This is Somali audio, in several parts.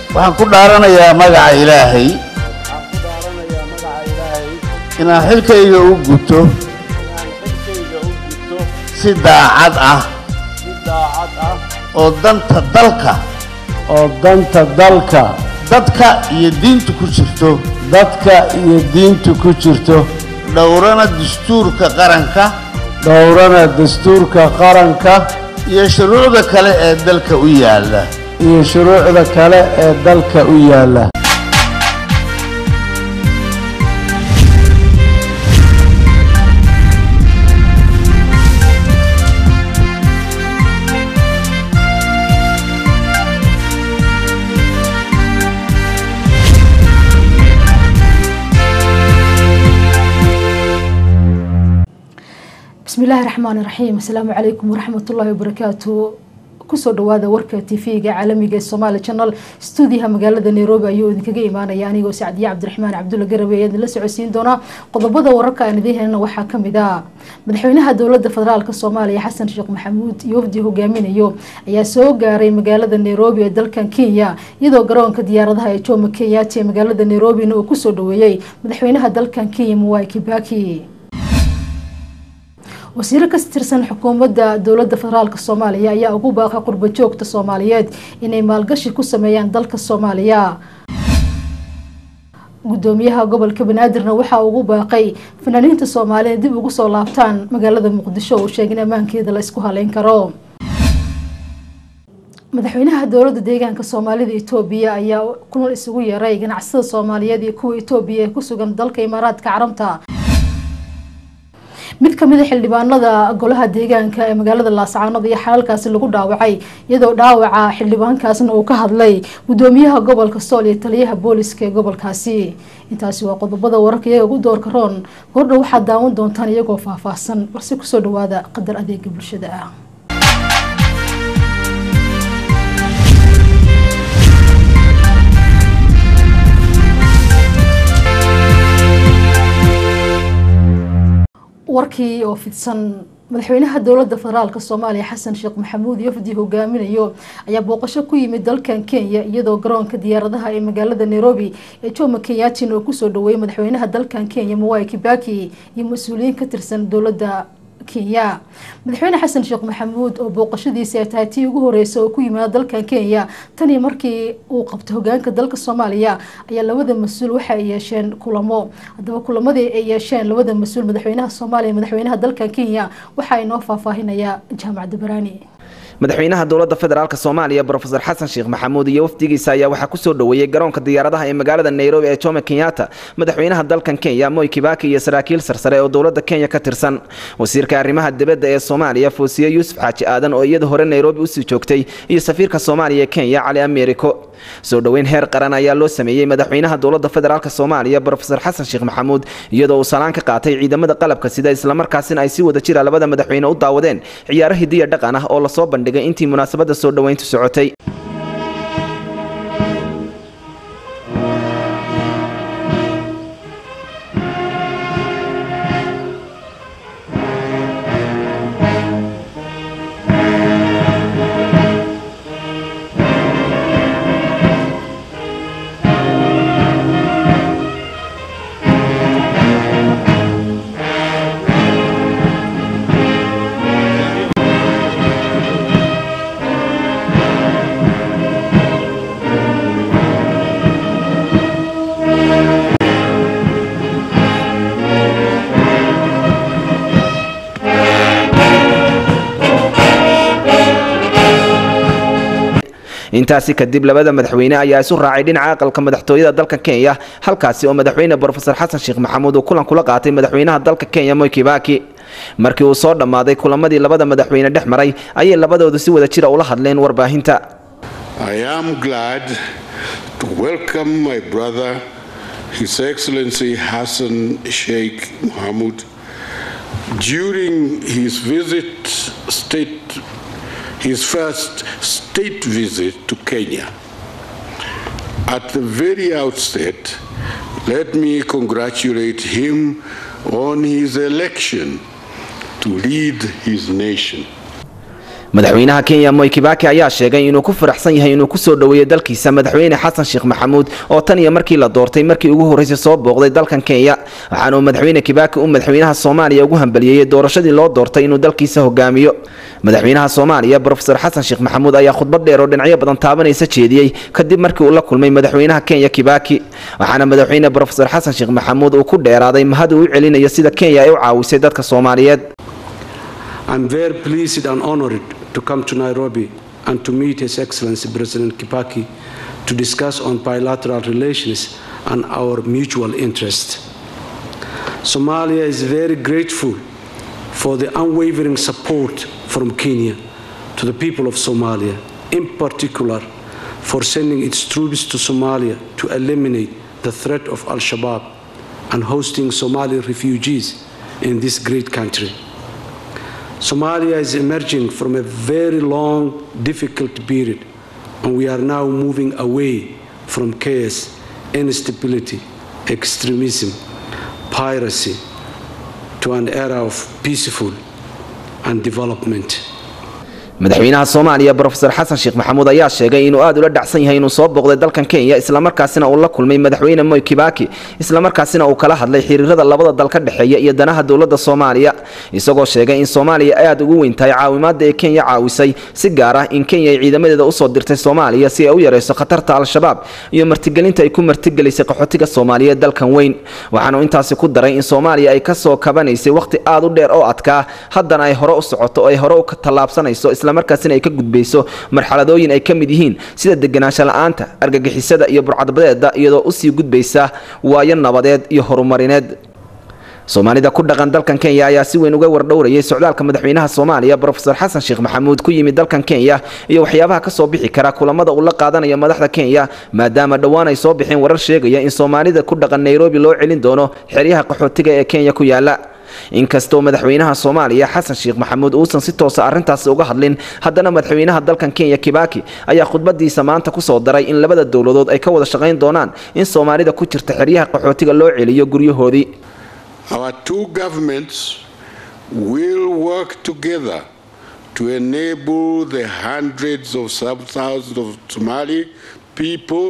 waxaan ku dhaaranayaa magaca ilaahay waxaan ku dhaaranayaa magaca ilaahay inaan xilkayga u guto inaan xilkayga u gudto si daacad ah si daacad ah oo danta dalka oo danta dalka dadka iyo diinta ku jirto dadka iyo diinta ku jirto dhowrana dastuurka qaranka dhowrana dastuurka qaranka iyo shuruucda kale ee dalka u yaalla iyo shuruucda kale ee dalka u yaalla bismi illaahi raxmaani raxiim asalaamu calaykum waraxmatullaahi wabarakaatu kusoo dhawaada warka tv-ga caalamiga ee somaali channel stuudiyaha magaalada nairobi ayuu idinkaga imaanaya anigoo sacdiye cabdiraxmaan cabdulla garabe ayaa idinla socodsiin doonaa qodobada wararka aan idiin helana waxaa kamid ah madaxweynaha dowlada federaalk soomaaliya xasan sheekh maxamuud iyo wafdi hogaaminayo ayaa soo gaaray magaalada nairobi ee dalkan kenya iyadoo garoonka diyaaradaha ee jomo kenyaati ee magaalada nairobina uu kusoo dhaweeyey madaxweynaha dalkan kenya mwai kibaki wasiiro ka tirsan xukuumadda dowlada federaalk soomaaliya ayaa ugu baaqay qurbo joogta soomaaliyeed inay maalgashi ku sameeyaan dalka soomaaliya gudoomiyaha gobolka banaadirna waxaa ugu baaqay fanaaniinta soomaaliya dib ugu soo laabtaan magaalada muqdisho uu sheegay in ammaankeeda la isku haleyn karo madaxweynaha dowlada deegaanka soomaalida etoobiya ayaa kulan isugu yeeray ganacsada soomaaliyeed iyo kuwa etoobiya ee kusugan dalka imaaraadka carabta mid kamid a xildhibaanada golaha deegaanka ee magaalada laascaanood iyo xalalkaasi lagu dhaawacay iyadoo dhaawaca xildhibaankaasna uu ka hadlay gudoomiyaha gobolka sool iyo taliyaha booliska ee gobolkaasi intaasi waa qodobada wararka iyaga ugu doorka roon gordha waxaad daawan doontaan iyagoo faahfaahsan balse kusoo dhawaada qadar adeega bulshada ah warkii oo fidsan madaxweynaha dowlada federaalk soomaaliya xasan sheekh maxamuud yofdi hogaaminayo ayaa booqasho ku yimid dalkan kenya iyadoo garoonka diyaaradaha ee magaalada nairobi ee jomo kenyatin oo kusoo dhaweeyay madaxweynaha dalkan kenya mwai kibaki iyo mas-uuliyiin ka tirsan dowlada kenya madaxweyne xasan sheekh maxamuud oo booqashadiisi ay tahay tii ugu horeysa oo ku yimaada dalkan kenya tanii markii uu qabto hogaanka dalka soomaaliya ayaa labada mas-uul waxa ay yeesheen kulamo haddaba kulamadii ay yeesheen labada mas-uul madaxweynaha soomaaliya madaxweynaha dalkan kenya waxaa inoo faahfaahinaya jaamac dabaraani madaxweynaha dowlada federaalk soomaaliya brofesor xasan sheekh maxamuud iyo wafdigiisa ayaa waxaa kusoo dhaweeyey garoonka diyaaradaha ee magaalada nairobi ee jomo kenyatta madaxweynaha dalkan kenya moy kibaki iyo saraakiil sarsare oo dowlada kenya ka tirsan wasiirka arrimaha dibadda ee soomaaliya foosiye yuusuf xaaji aadan oo iyada hore nairobi usii joogtay iyo safiirka soomaaliya ee kenya cali americo soo dhoweyn heer qaran ayaa loo sameeyey madaxweynaha dowlada federaalk soomaaliya brofesor xasan sheekh maxamuud iyadoo uu salaan ka qaatay ciidamada qalabka sida islamarkaasina ay si wada jira labada madaxweyne u daawadeen ciyaaro hidiya dhaqan ah oo lasoo bandhigay intii munaasabada soo dhoweyntu socotay intaasi kadib labada madaxweyne ayaa isu raacay dhinaca aqalka madaxtooyada dalka kenya halkaasi oo madaxweyne brofesor xasan sheekh maxamuud uu kulan kula qaatay madaxweynaha dalka kenya moy kibaki markii uu soo dhammaaday kulamadii labada madaxweyne dhex maray ayay labadoodu si wada jira ula hadleen warbaahinta I am glad to welcome my brother, His Excellency Hassan Sheikh Mohamud, during his visit state his first state visit to Kenya. At the very outset, let me congratulate him on his election to lead his nation. madaxweynaha kenya moy kibaki ayaa sheegay inuu ku faraxsan yahay inuu kusoo dhoweeyo dalkiisa madaxweyne xasan sheekh maxamuud oo tan iyo markii la doortay markii ugu horreysay soo booqday dalkan kenya waxaana uu madaxweyne kibaki u madaxweynaha soomaaliya ugu hambaliyeeyey doorashadii loo doortay inuu dalkiisa hogaamiyo madaxweynaha soomaaliya brofesor xasan sheekh maxamuud ayaa khudbad dheer oo dhinacyo badan taabanaysa jeediyey kadib markii uu la kulmay madaxweynaha kenya kibaki waxaana madaxweyne brofesor xasan sheekh maxamuud uu ku dheeraaday mahad uu u celinayo sida kenya ay u caawisay dadka soomaaliyeed I'm very pleased and honored to come to Nairobi and to meet His Excellency President Kibaki to discuss on bilateral relations and our mutual interest. Somalia is very grateful for the unwavering support from Kenya to the people of Somalia, in particular for sending its troops to Somalia to eliminate the threat of Al Shabaab and hosting Somali refugees in this great country. Somalia is emerging from a very long, difficult period, and we are now moving away from chaos, instability, extremism, piracy, to an era of peaceful and development. madaxweynaha soomaaliya brofesor xasan sheekh maxamuud ayaa sheegay inuu aada ula dhacsan yahay inuu soo booqday dalkan kenya islamarkaasina uu la kulmay madaxweyne moy kibaki islamarkaasina uu kala hadlay xiriirada labada dal ka dhexeeya iyo danaha dowladda soomaaliya isagoo sheegay in soomaaliya aada ugu weyn tahay caawimaada ee kenya caawisay si gaar ah in kenya ay ciidamadeeda usoo dirtay soomaaliya si ay u yareyso khatarta al-shabaab iyo martigelinta ay ku martigelisay qaxootiga soomaaliyeed dalkan weyn waxaanu intaasi ku daray in soomaaliya ay kasoo kabanaysay wakhti aada u dheer oo adkaa haddana ay hore u socoto oo ay hore u tallaabsanayso markaasina ay ka gudbayso marxaladooyin ay ka mid yihiin sida deganaansho la-aanta argagixisada iyo burcadbadeeda iyadoo usii gudbaysa waayo nabadeed iyo horumarineed soomaalida ku dhaqan dalkan kenya ayaa si weyn uga wardhowrayay socdaalka madaxweynaha soomaaliya brofesor xasan sheekh maxamuud ku yimid dalkan kenya iyo waxyaabaha kasoo bixi kara kulamada uu la qaadanayo madaxda kenya maadaama dhowaan ay soo bixeen warar sheegaya in soomaalida ku dhaqan nairobi loo celin doono xeryaha qaxootiga ee kenya ku yaala inkastoo madaxweynaha soomaaliya xasan sheekh maxamuud uusan si toosa arrintaasi uga hadlin haddana madaxweynaha dalkan kenya kibaki ayaa khudbadiisa maanta kusoo daray in labada dowladood ay ka wada shaqayn doonaan in soomaalida ku jirta xeryaha qaxootiga loo celiyo guryahoodii Our two governments will work together to enable the hundreds of thousands of Somali people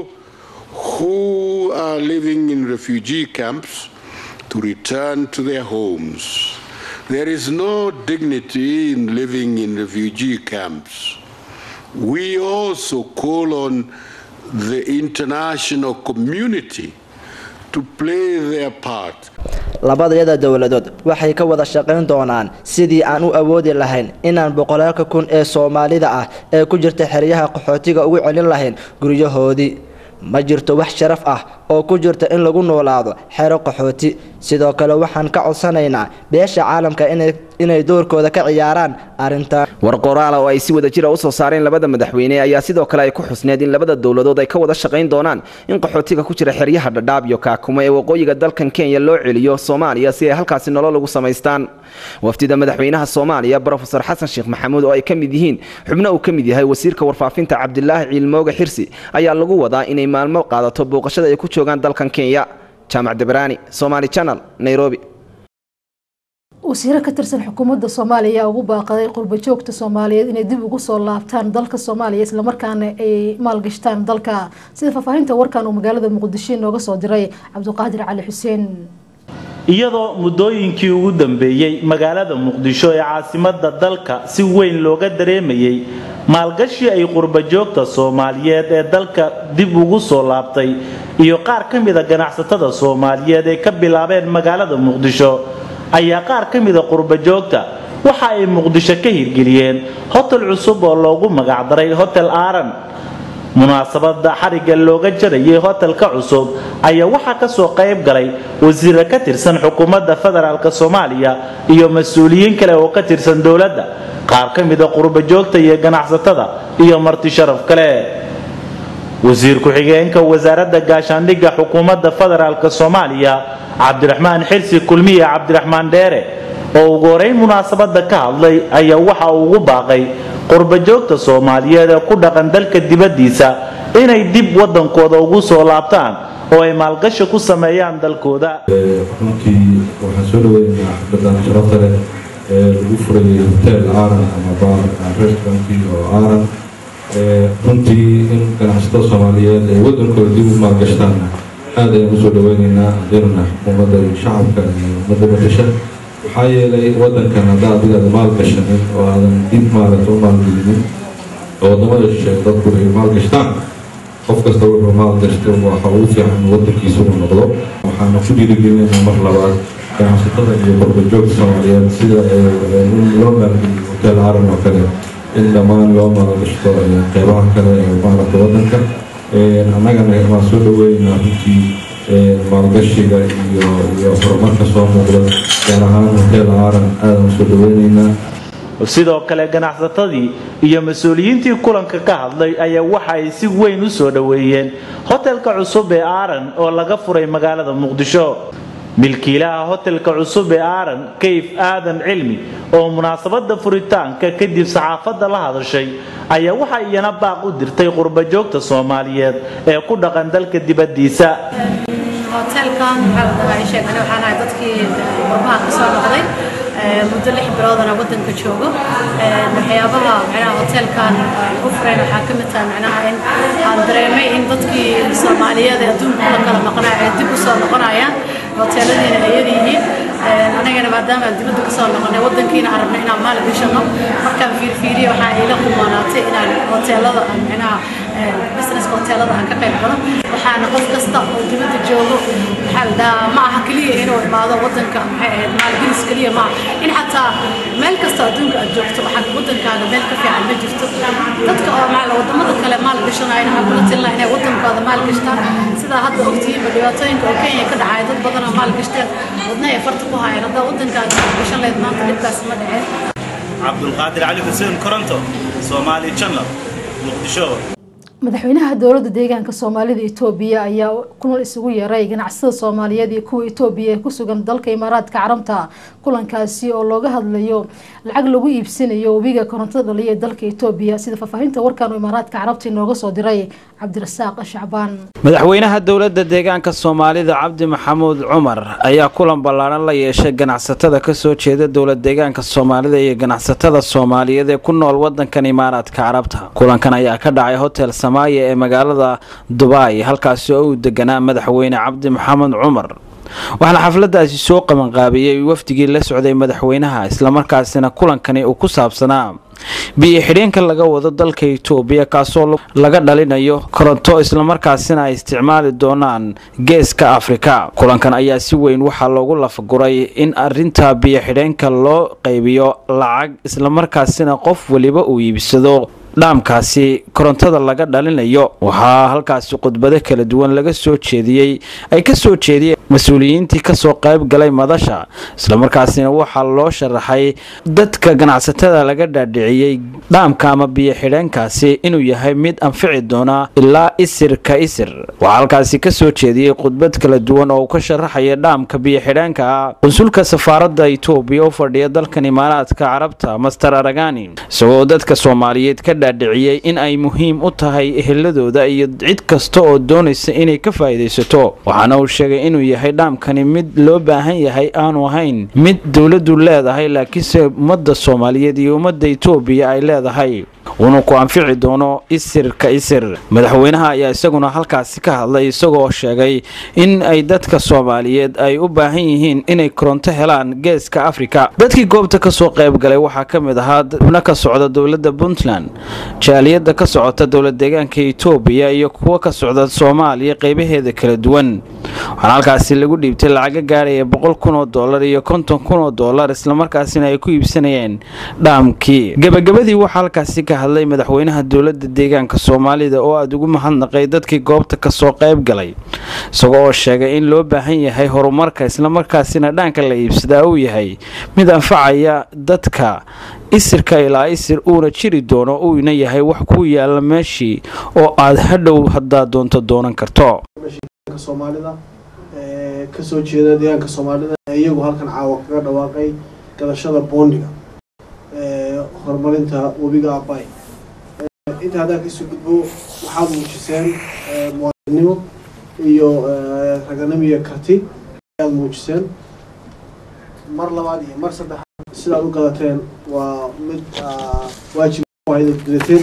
who are living in refugee camps to return to their homes. There is no dignity in living in refugee camps. We also call on the international community to play their part. labadayada dowladood waxay ka wada shaqayn doonaan sidii aan u awoodi lahayn inaan boqolaalka kun ee soomaalida ah ee ku jirta xeryaha qaxootiga ugu celin lahayn guryahoodii ma jirto wax sharaf ah oo ku jirta in lagu noolaado xero qaxooti sidoo kale waxaan ka codsanaynaa beesha caalamka inay doorkooda ka ciyaaraan arrintan war qoraala oo ay si wada jira usoo saareen labada madaxweyne ayaa sidoo kale ay ku xusneed in labada dowladood ay ka wada shaqayn doonaan in qaxootiga ku jira xeryaha dhadhaab iyo kaakumo ee waqooyiga dalkan kenya loo celiyo soomaaliya si ay halkaasi nolol ugu samaystaan wafdida madaxweynaha soomaaliya brofesor xasan sheekh maxamuud oo ay ka mid yihiin xubno uu ka mid yahay wasiirka warfaafinta cabdilaahi ciilmooga xirsi ayaa lagu wadaa inay maalmo qaadato booqashada ay ku joogaan dalkan kenya jaamac debraani somaali channel nairobi wasiiro ka tirsan xukuumadda soomaaliya ayaa ugu baaqaday qurbajoogta soomaaliyeed inay dib ugu soo laabtaan dalka soomaaliya islamarkaana ay maalgashtaan dalka sida faahfaahinta warkan uu magaalada muqdisho inooga soo diray cabdiqaadir cali xuseen iyadoo muddooyinkii ugu dambeeyey magaalada muqdisho ee caasimadda dalka si weyn looga dareemayay maalgashi ay qurbajoogta soomaaliyeed ee dalka dib ugu soo laabtay iyo qaar ka mida ganacsatada soomaaliyeed ee ka bilaabeen magaalada muqdisho ayaa qaar ka mida qurbajoogta waxa ay muqdisho ka hirgeliyeen hotel cusub oo loogu magacdaray hotel aaran munaasabada xarigga looga jarayay hotelka cusub ayaa waxaa kasoo qayb galay wasiiro ka tirsan xukuumadda federaalk soomaaliya iyo mas-uuliyiin kale oo ka tirsan dowladda qaar ka mida qurbajoogta iyo ganacsatada iyo marti sharaf kale wasiir ku-xigeenka wasaaradda gaashaandhigga xukuumadda federaalk soomaaliya cabdiraxmaan xirsi kulmiye cabdiraxmaan dheere oo ugu horeyn munaasabada ka hadlay ayaa waxa uu ugu baaqay qurbajoogta soomaaliyeed ee ku dhaqan dalka dibaddiisa inay dib waddankooda ugu soo laabtaan oo ay maalgashi ku sameeyaan dalkooda runtii waxaan soo dhaweynaynaa xafladan sharafta leh lagu furayay hotel aaran ama baar restaurantkii oo aaran runtii in ganacsatada soomaaliyeed ay waddankooda dib u maalgashtaanna aad ayaan usoo dhaweyneynaa adeerna xukuumadda iyo shacabka iyo ummadda matasha maxaa yeelay waddankan haddaa adiga aada maalgashanin oo aadan dib maaragta u maalgelinin oo waddamada shisheeye dadku ay maalgashtaan qof kasta wuxuu maalgashto waxa ugu fiican waddankiisa uu noqdo waxaana ku dhiirigelinaynaa mar labaad ganacsatada iyo qurbajoogta soomaaliyeed sida in loo maalgeliyo hotel aaran oo kale in dhammaan loo maalgashto qeybaha kale ee maaragta waddanka annagana waan soo dhaweyneynaa runtii maalgashiga iyo iyo horumarka soo muuqda gaar ahaan hotel aaran aadaan usoo dhaweyneynaa sidoo kale ganacsatadii iyo mas-uuliyiintii kulanka ka hadlay ayaa waxa ay si weyn u soo dhoweeyeen hotelka cusub ee aaran oo laga furay magaalada muqdisho milkiilaha hotelka cusub ee aaran kayf aadan cilmi oo munaasabada furitaanka kadib saxaafadda la hadashay ayaa waxa iyana baaq u dirtay qurbajoogta soomaaliyeed ee ku dhaqan dalka dibadiisa hotelkan waxaa la dhahaa sheeg ani waxaan ahay dadkii qurbaha ka soo noqday muddo lix biloodana waddanka joogo waxyaabaha macnaha hotelkan u fureen waxaa ka mid tahay macnaha in aan dareemay in dadkii soomaaliyeed ee adduunka la kala maqnaa ay dib u soo noqonayaan hoteeladiina ay yaryihiin anagana maadaama aan dibadda ka soo noqonay waddankiina aan rabnay inaan maal gashano markaan fiirfiiriye waxaa ila qumaanaatay inaan hoteelada aan macnaha businesska hoteelada aan ka qayb galo waxaana qof kasta oo dibadda joogo waxaa la dhahaa ma aha keliya inuu imaado waddanka maxay ahayd maalgelis keliya ma aha in xataa meel kasta adduunka aad joogto waxaa waddankaaga meel ka fiican ma jirto dadka oo maal wadamada kale maal gashanayna waxaa kula talin lahaa inay waddankooda maal gashtaan sidaa hadda ogtihiinba dhibaatooyinka oo kenya ka dhacaya dad badan oo maal gashteen wadna ay farta ku hayaan haddaa waddankaaga maal gashan lahayd maanta dhibkaas ma dhaceen cabdulqaadir cali xuseen koronto soomaali channel muqdisho madaxweynaha dowladda deegaanka soomaalida etoobiya ayaa kulan isugu yeeray ganacsatada soomaaliyeed iyo kuwa etoobiya ee ku sugan dalka imaaraadka carabta kulankaasi oo looga hadlayo lacag lagu iibsanayo webiga korontada dhaliya ee dalka etoobiya sida faahfaahinta warkan oo imaaraadka carabta inooga soo diray cabdirasaaq shacbaan madaxweynaha dowladda deegaanka soomaalida cabdi maxamuud cumar ayaa kulan ballaaran la yeeshay ganacsatada kasoo jeeda dowlad deegaanka soomaalida iyo ganacsatada soomaaliyeed ee ku nool wadankan imaaraadka carabta kulankan ayaa ka dhacay hotel samaaya ee magaalada dubai halkaasi oo uu deganaa madaxweyne cabdi maxamed cumar waxaana xafladaasi soo qabanqaabiyey wafdigii la socday madaxweynaha islamarkaasina kulankani uu ku saabsanaa biyo xidheenka laga wado dalka itoobiya kaasoo laga dhalinayo koronto islamarkaasina ay isticmaali doonaan geeska afrika kulankan ayaa si weyn waxaa loogu lafaguray in arinta biyo xidheenka loo qaybiyo lacag islamarkaasina qof weliba uu iibsado dhaamkaasi korontada laga dhalinayo waxaa halkaasi khudbado kala duwan laga soo jeediyey ay ka soo jeediyeen mas-uuliyiintii kasoo qayb galay madasha islamarkaasina waxaa loo sharaxay dadka ganacsatada laga dhaadhiciyey dhaamka ama biyo xidheenkaasi inuu yahay mid anfici doona ilaa isir ka isir waxaa halkaasi kasoo jeediyey khudbad kala duwan oo uu ka sharaxaya dhaamka biyo xidheenka ah qunsulka safaaradda itoobiya u fadhiya dalkan imaaraadka carabta master aragani isagoo dadka soomaaliyeed ka dhaadhiciyey in ay muhiim u tahay eheladooda iyo cid kasta oo doonaysa inay ka faa'iidaysato waxaana uu sheegay inuu yahay dhaamkani mid loo baahan yahay aanu ahayn mid dowladdu leedahay laakiinse ummadda soomaaliyeed iyo ummadda itoobiya ay leedahay uuna ku anfici doono isir ka isir madaxweynaha ayaa isaguna halkaasi ka hadlay isagoo sheegay in ay dadka soomaaliyeed ay u baahan yihiin inay koronto helaan geeska afrika dadkii goobta kasoo qayb galay waxaa ka mid ahaa xubno ka socda dowladda puntland jaaliyadda ka socota dowlad deegaanka itoobiya iyo kuwo ka socda soomaaliya qeybaheeda kala duwan waxaana halkaasi lagu dhiibtay lacaga gaaraya boqol kun oo doolar iyo konton kun oo doolar islamarkaasina ay ku iibsanayeen dhaamkii gebagabadii waxaa halkaasi ka hadlay madaxweynaha dowladda deegaanka soomaalida oo aada ugu mahadnaqay dadkii goobta kasoo qayb galay isagoo oo sheegay in loo baahan yahay horumarka islamarkaasina dhaanka la iibsadaa uu yahay mid anfacaya dadka isirka ilaa isir uuna jiri doono uuna yahay wax ku yaala meeshii oo aad hadhow haddaa doonto doonan karto soomaalida kasoo jeeda deegaanka soomaalida iyagu halkan caawa kaga dhawaaqay gadashada boondiga horumarinta webiga abay inta haddaan kasoo gudbo waxaad muujiseen muwaadinimo iyo raganimo iyo karti ayaad muujiseen mar labaad iyo mar saddexaad sidaad u gadateen waa mid waajib hayda gudateen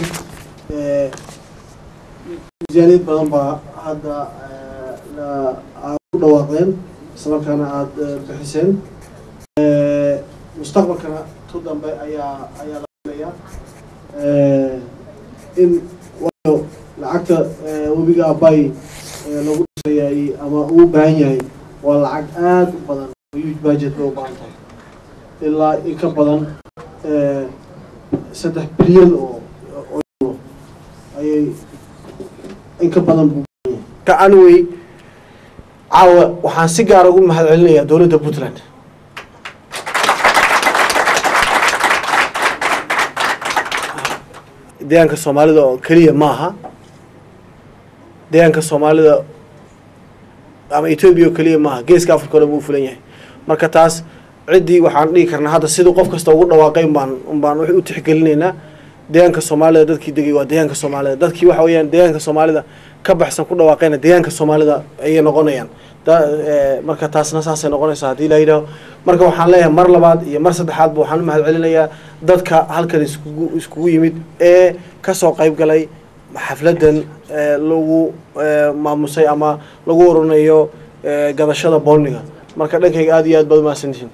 miisaaniyad badan baa hadda aad ku dhawaaqdeen islamarkaana aada bixiseen mustaqbalkana tu dambe ayaa ayaa la filayaa in waayo lacagta webiga abay lagu dhisayay ama uu baahan yahay waa lacag aada u badan huge budget bay u baahan tahay ilaa in ka badan saddex bilyan oo oo ayay in ka badan buu ka anway caawa waxaan si gaara ugu mahad celinayaa dowladda puntland deegaanka soomaalida oo keliya ma aha deegaanka soomaalida ama etoobiya oo keliya maaha geeska africa o dhan buu fulan yahay marka taas ciddii waxaan dhihi karnaa hadda siduu qof kasta ugu dhawaaqay umbaan umbaan waxay u tixgelinaynaa deegaanka soomaalida dadkii degay waa deegaanka soomaalida dadkii waxa weeyaan deegaanka soomaalida ka baxsan ku dhawaaqayna deegaanka soomaalida ayay noqonayaan marka taasna saasay noqonaysaa haddii la yidhaaho marka waxaan leeyahay mar labaad iyo mar saddexaadba waxaan u mahad celinayaa dadka halkan iskugu iskugu yimid ee kasoo qayb galay xafladan lagu maamusay ama lagu oranayo gadashada boolniga marka dhankayga aada iyo aad baad umahadsantihiin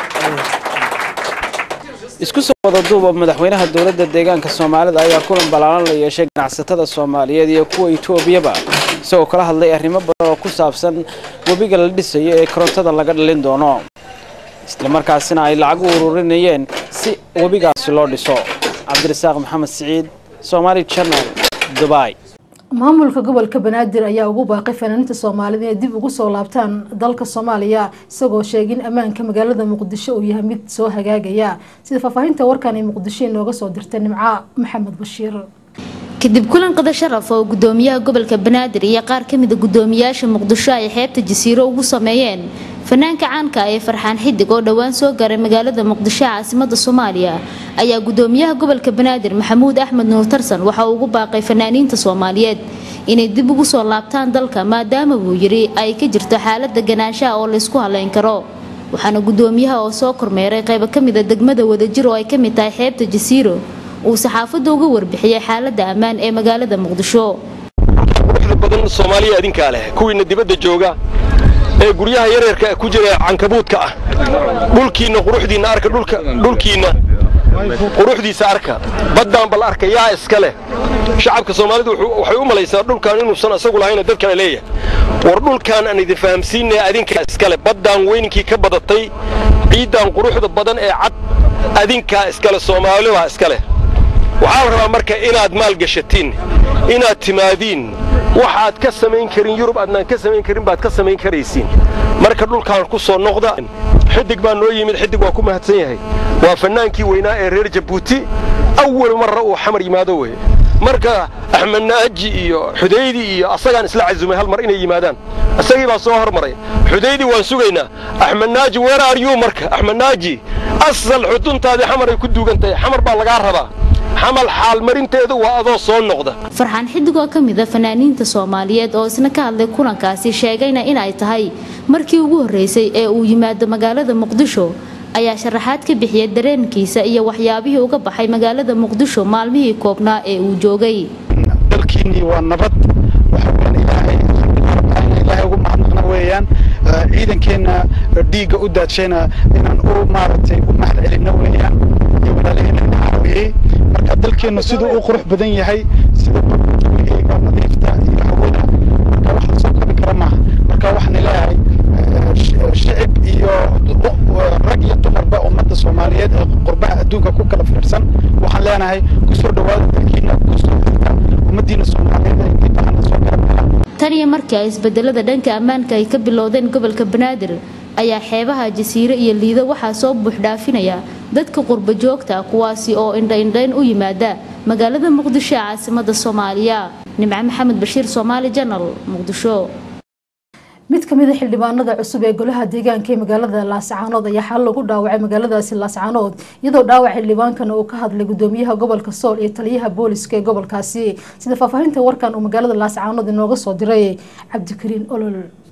isku soo wada duuba madaxweynaha dowladda deegaanka soomaalida ayaa kulan ballaaran la yeeshay ganacsatada soomaaliyeed iyo kuwa etoobiyaba isagoo kala hadlay arrimo badan oo ku saabsan webiga la dhisayo ee korontada laga dhalin doono islamarkaasina ay lacag u ururinayeen si webigaasi loo dhiso cabdirasaaq maxamed siciid somaali channel dubai maamulka gobolka banaadir ayaa ugu baaqay fanaaniinta soomaalida inay dib ugu soo laabtaan dalka soomaaliya isagoo sheegay in ammaanka magaalada muqdisho uu yahay mid soo hagaagaya sida faahfaahinta warkan ay muqdisho inooga soo dirtay nimco maxamed bashiir kadib kulan qada sharaf oo gudoomiyaha gobolka banaadir iyo qaar kamida gudoomiyaasha muqdisho ay xeebta jasiiro ugu sameeyeen fanaanka caanka ee farxaan xidig oo dhowaan soo gaaray magaalada muqdisho caasimada soomaaliya ayaa gudoomiyaha gobolka banaadir maxamuud axmed nuur tarsan waxa uu ugu baaqay fanaaniinta soomaaliyeed inay dib ugu soo laabtaan dalka maadaama buu yiri ay ka jirto xaalada ganaanshaha oo laysku haleyn karo waxaana gudoomiyaha oo soo kormeeray qaybo kamida degmada wadajir oo ay kamid tahay xeebta jasiiro uu saxaafadda uga warbixiyey xaalada ammaan ee magaalada muqdisho quruxda badan soomaaliya adinkaa leh kuwiina dibadda jooga ee guryaha yaryarka ku jira cankabuudka ah dhulkiinna quruxdiinna arka dhulkiinna quruxdiisa arka baddaan bal arka yaa iska leh shacabka soomaalidu waxay u malaysaa dhulkan inuusan isagu lahayna dad kale leeyahay war dhulkaan aan idin fahamsiinaya adinkaa iskale baddaan weyninkii ka badatay ciiddaan quruxda badan ee cad adinkaa iskale soomaalibaa iska leh waxaa la rabaa marka inaad maalgashatiin inaad timaadiin waxaad ka samayn karin yurub aadnaan ka samayn karin baad ka samayn karaysiin marka dhulkaan ku soo noqda xidig baa noo yimid xidig waa ku mahadsan yahay waa fannaankii weynaa ee reer jabuuti awal marra uu xamar yimaado weye marka axmed naaji iyo xudaydi iyo asagaan isla casumay hal mar inay yimaadaan isagii baa soo hormaray xudaydi waan sugaynaa axmed naaji weer aryuu marka axmed naaji asal xuduntaadii xamar ay ku duugan tahay xamar baa lagaa rabaa xamal xaalmarinteedu waa adoo soo noqda farxaan xidig oo ka mid a fanaaniinta soomaaliyeed oo isna ka hadlay kulankaasi sheegayna in ay tahay markii ugu horreysay ee uu yimaado magaalada muqdisho ayaa sharaxaad ka bixiyay dareenkiisa iyo waxyaabihii uga baxay magaalada muqdisho maalmihii koobnaa ee uu joogay dalkiinnii waa nabad ilaahay ugu mahadnaqna weeyaan ciidankeenna dhiigga u daadshayna inaan u maaragtay u mahad celinno weeyaan iyo walaalaheenna ina caawiyey marka dalkeennu siduu u qurux badan yahay sida gurigeega nadiifta iyo hawada marka wax la soo kobi kara maaha marka waxaan leeyahay shicib iyo rag iyo dumarba ummadda soomaaliyeed ee qurbaha adduunka ku kala fiirsan waxaan leenahay kusoo dhawaada dalkiina kusoo xirka ummaddiina soomaaliyeed ee dibahana soo garabgala tan iyo markii ay isbedelada dhanka ammaanka ay ka bilowdeen gobolka banaadir ayaa xeebaha jasiire iyo liido waxaa soo buuxdhaafinaya dadka qurba joogta kuwaasi oo indhaindhayn u yimaada magaalada muqdisho ee caasimada soomaaliya nimco maxamed bashiir soomaali janal muqdisho mid kamid a xildhibaanada cusub ee golaha deegaanka ee magaalada laascaanood ayaa xal lagu dhaawacay magaaladaasi laascaanood iyadoo dhaawac xildhibaankana uu ka hadlay gudoomiyaha gobolka sool iyo taliyaha booliska ee gobolkaasi sida faahfaahinta warkan uu magaalada laascaanood inooga soo diray cabdikariin olol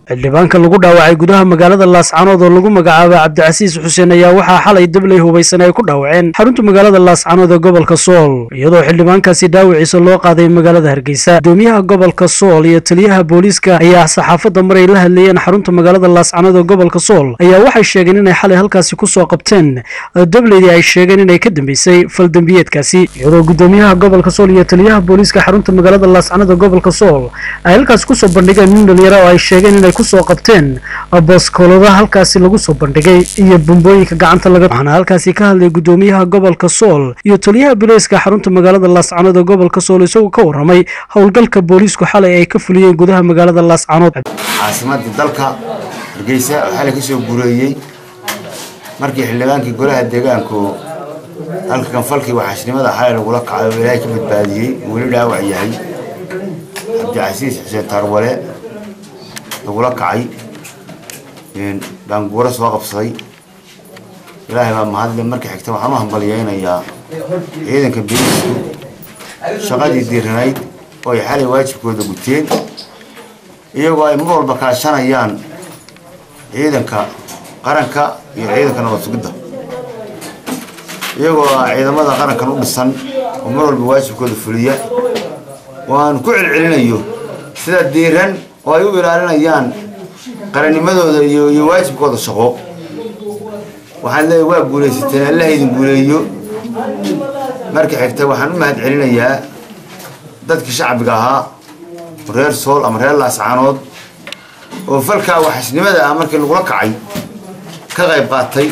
xildhibaanka lagu dhaawacay gudaha magaalada laascanood oo lagu magacaabay cabdicasiis xuseen ayaa waxaa xalay dabley hubaysan ay ku dhaawaceen xarunta magaalada laascanood ee gobolka sool iyadoo xildhibaankaasi dhaawiciisa loo qaaday magaalada hargeysa gudoomiyaha gobolka sool iyo taliyaha booliiska ayaa saxaafadda maray la hadleeyeen xarunta magaalada laascanood ee gobolka sool ayaa waxay sheegeen inay xalay halkaasi kusoo qabteen dableydii ay sheegeen inay ka dambeysay faldambiyeedkaasi iyadoo gudoomiyaha gobolka sool iyo taliyaha booliiska xarunta magaalada laascanood ee gobolka sool ay halkaasi kusoo bandhigeen nin dhalinyaro oo ay sheegeen inay kusoo qabteen booskoolada halkaasi lagu soo bandhigay iyo bumbooyinka gacanta laga waxaana halkaasi ka hadlay gudoomiyaha gobolka sool iyo taliyaha booliiska xarunta magaalada laascanood ee gobolka sool isagoo ka waramay howlgalka booliisku xalay ay ka fuliyeen gudaha magaalada laascanood caasimadii dalka hargeysa oo xalay kasoo gureeyey markii xildhibaankii golaha deegaanku halka kanfalkii waxaashnimada xalay lagula kacay oo ilaahay ka badbaadiyey uu weli dhaawac yahay cabdicasiis xuseen taarwale lagula kacay gaanguuro soo qabsaday ilaahay baa mahadle markii xigta waxaan u hambalyeynayaa ciidanka biriisku shaqadii diiranayd oo ay xalay waajibkooda guteen iyagoo ay mar walba kaashanayaan ciidanka qaranka iyo ciidanka nabad sugidda iyagoo ah ciidamada qarankan u dhisan oo mar walba waajibkooda fuliya waan ku celcelinayo sida diiran oo ay u ilaalinayaan qarannimadooda iyo iyo waajibkooda shaqo waxaan leeyahay waa guulaysateen allaha idin guuleeyo marka xigta waxaan u mahad celinayaa dadkii shacbiga ahaa reer sool ama reer laascaanood oo falkaa waxasnimada ah markii lagula kacay ka qayb qaatay